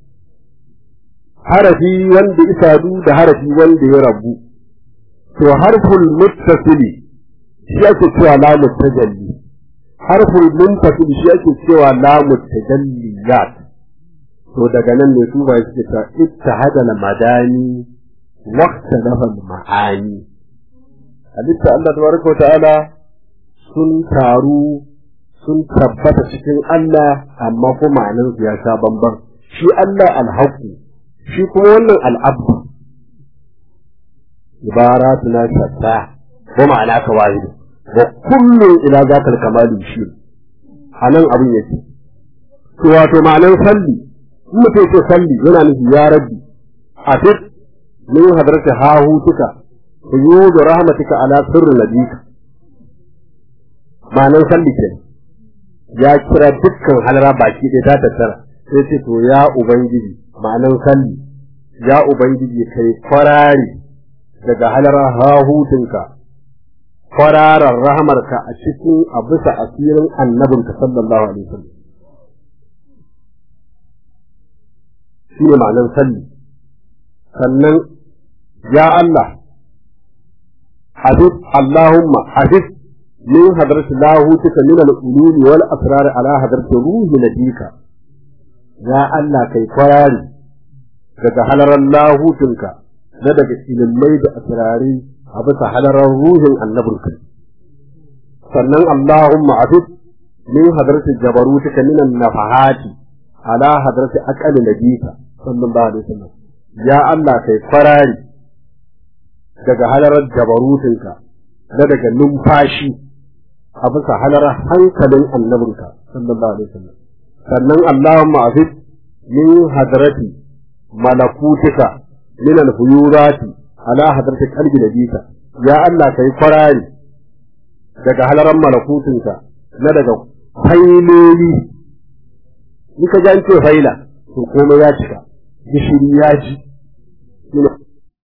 harafi wanda isadu da harafi wanda ya rabu to harful muttasili shi ake cewa lamu tajalli harful munfasil shi ake cewa lamu tajalliyat to daga nan ne su bai suke ta ittihada al madani waqta al ma'ani halitta Allah tabaraka ta'ala sun taru sun tabbata cikin Allah amma kuma ma'anar ya sha bamban shi Allah alhaqu shi kuma wannan al'abdu ibaratuna shatta ko ma'ana ka wahidu wa kullun ila zakal kamali shi anan abin yake to wato ma'anar salli in mutum ce salli yana nufi ya rabbi a fit min hadarta hahutuka yudu rahmatika ala sirri nabika ma'anar salli ke ya kira dukkan halara baki ɗaya ta tattara sai ce to ya ubangiji ma'anar salli ya ubangiji kai kwarari daga halara hahutunka kwararar rahamarka a cikin a bisa asirin annabinka sallallahu alaihi wasallam shi ne ma'anar salli sannan ya Allah hadith Allahumma hadith min hadrati lahutika min al-ulum wal asrar ala hadrati ruhi nabika ya Allah kai kwarari daga halarar lahutunka na daga ilimai da asirari a bisa halarar ruhin annabinka sannan Allahumma afid min hadrati jabarutika min an-nafahati ala hadrati aqali nabika sallallahu alaihi wasallam ya Allah kai kwarari daga halarar jabarutinka na daga numfashi a bisa halarar hankalin annabinka sallallahu alaihi wasallam sannan Allahumma afid min hadrati malakutika min al-huyurati ala hadrati qalbi nabika ya Allah kai kwarari daga halaran malakutinka na daga failoli in ka ji an ce faila to komai ya cika gishiri ya ji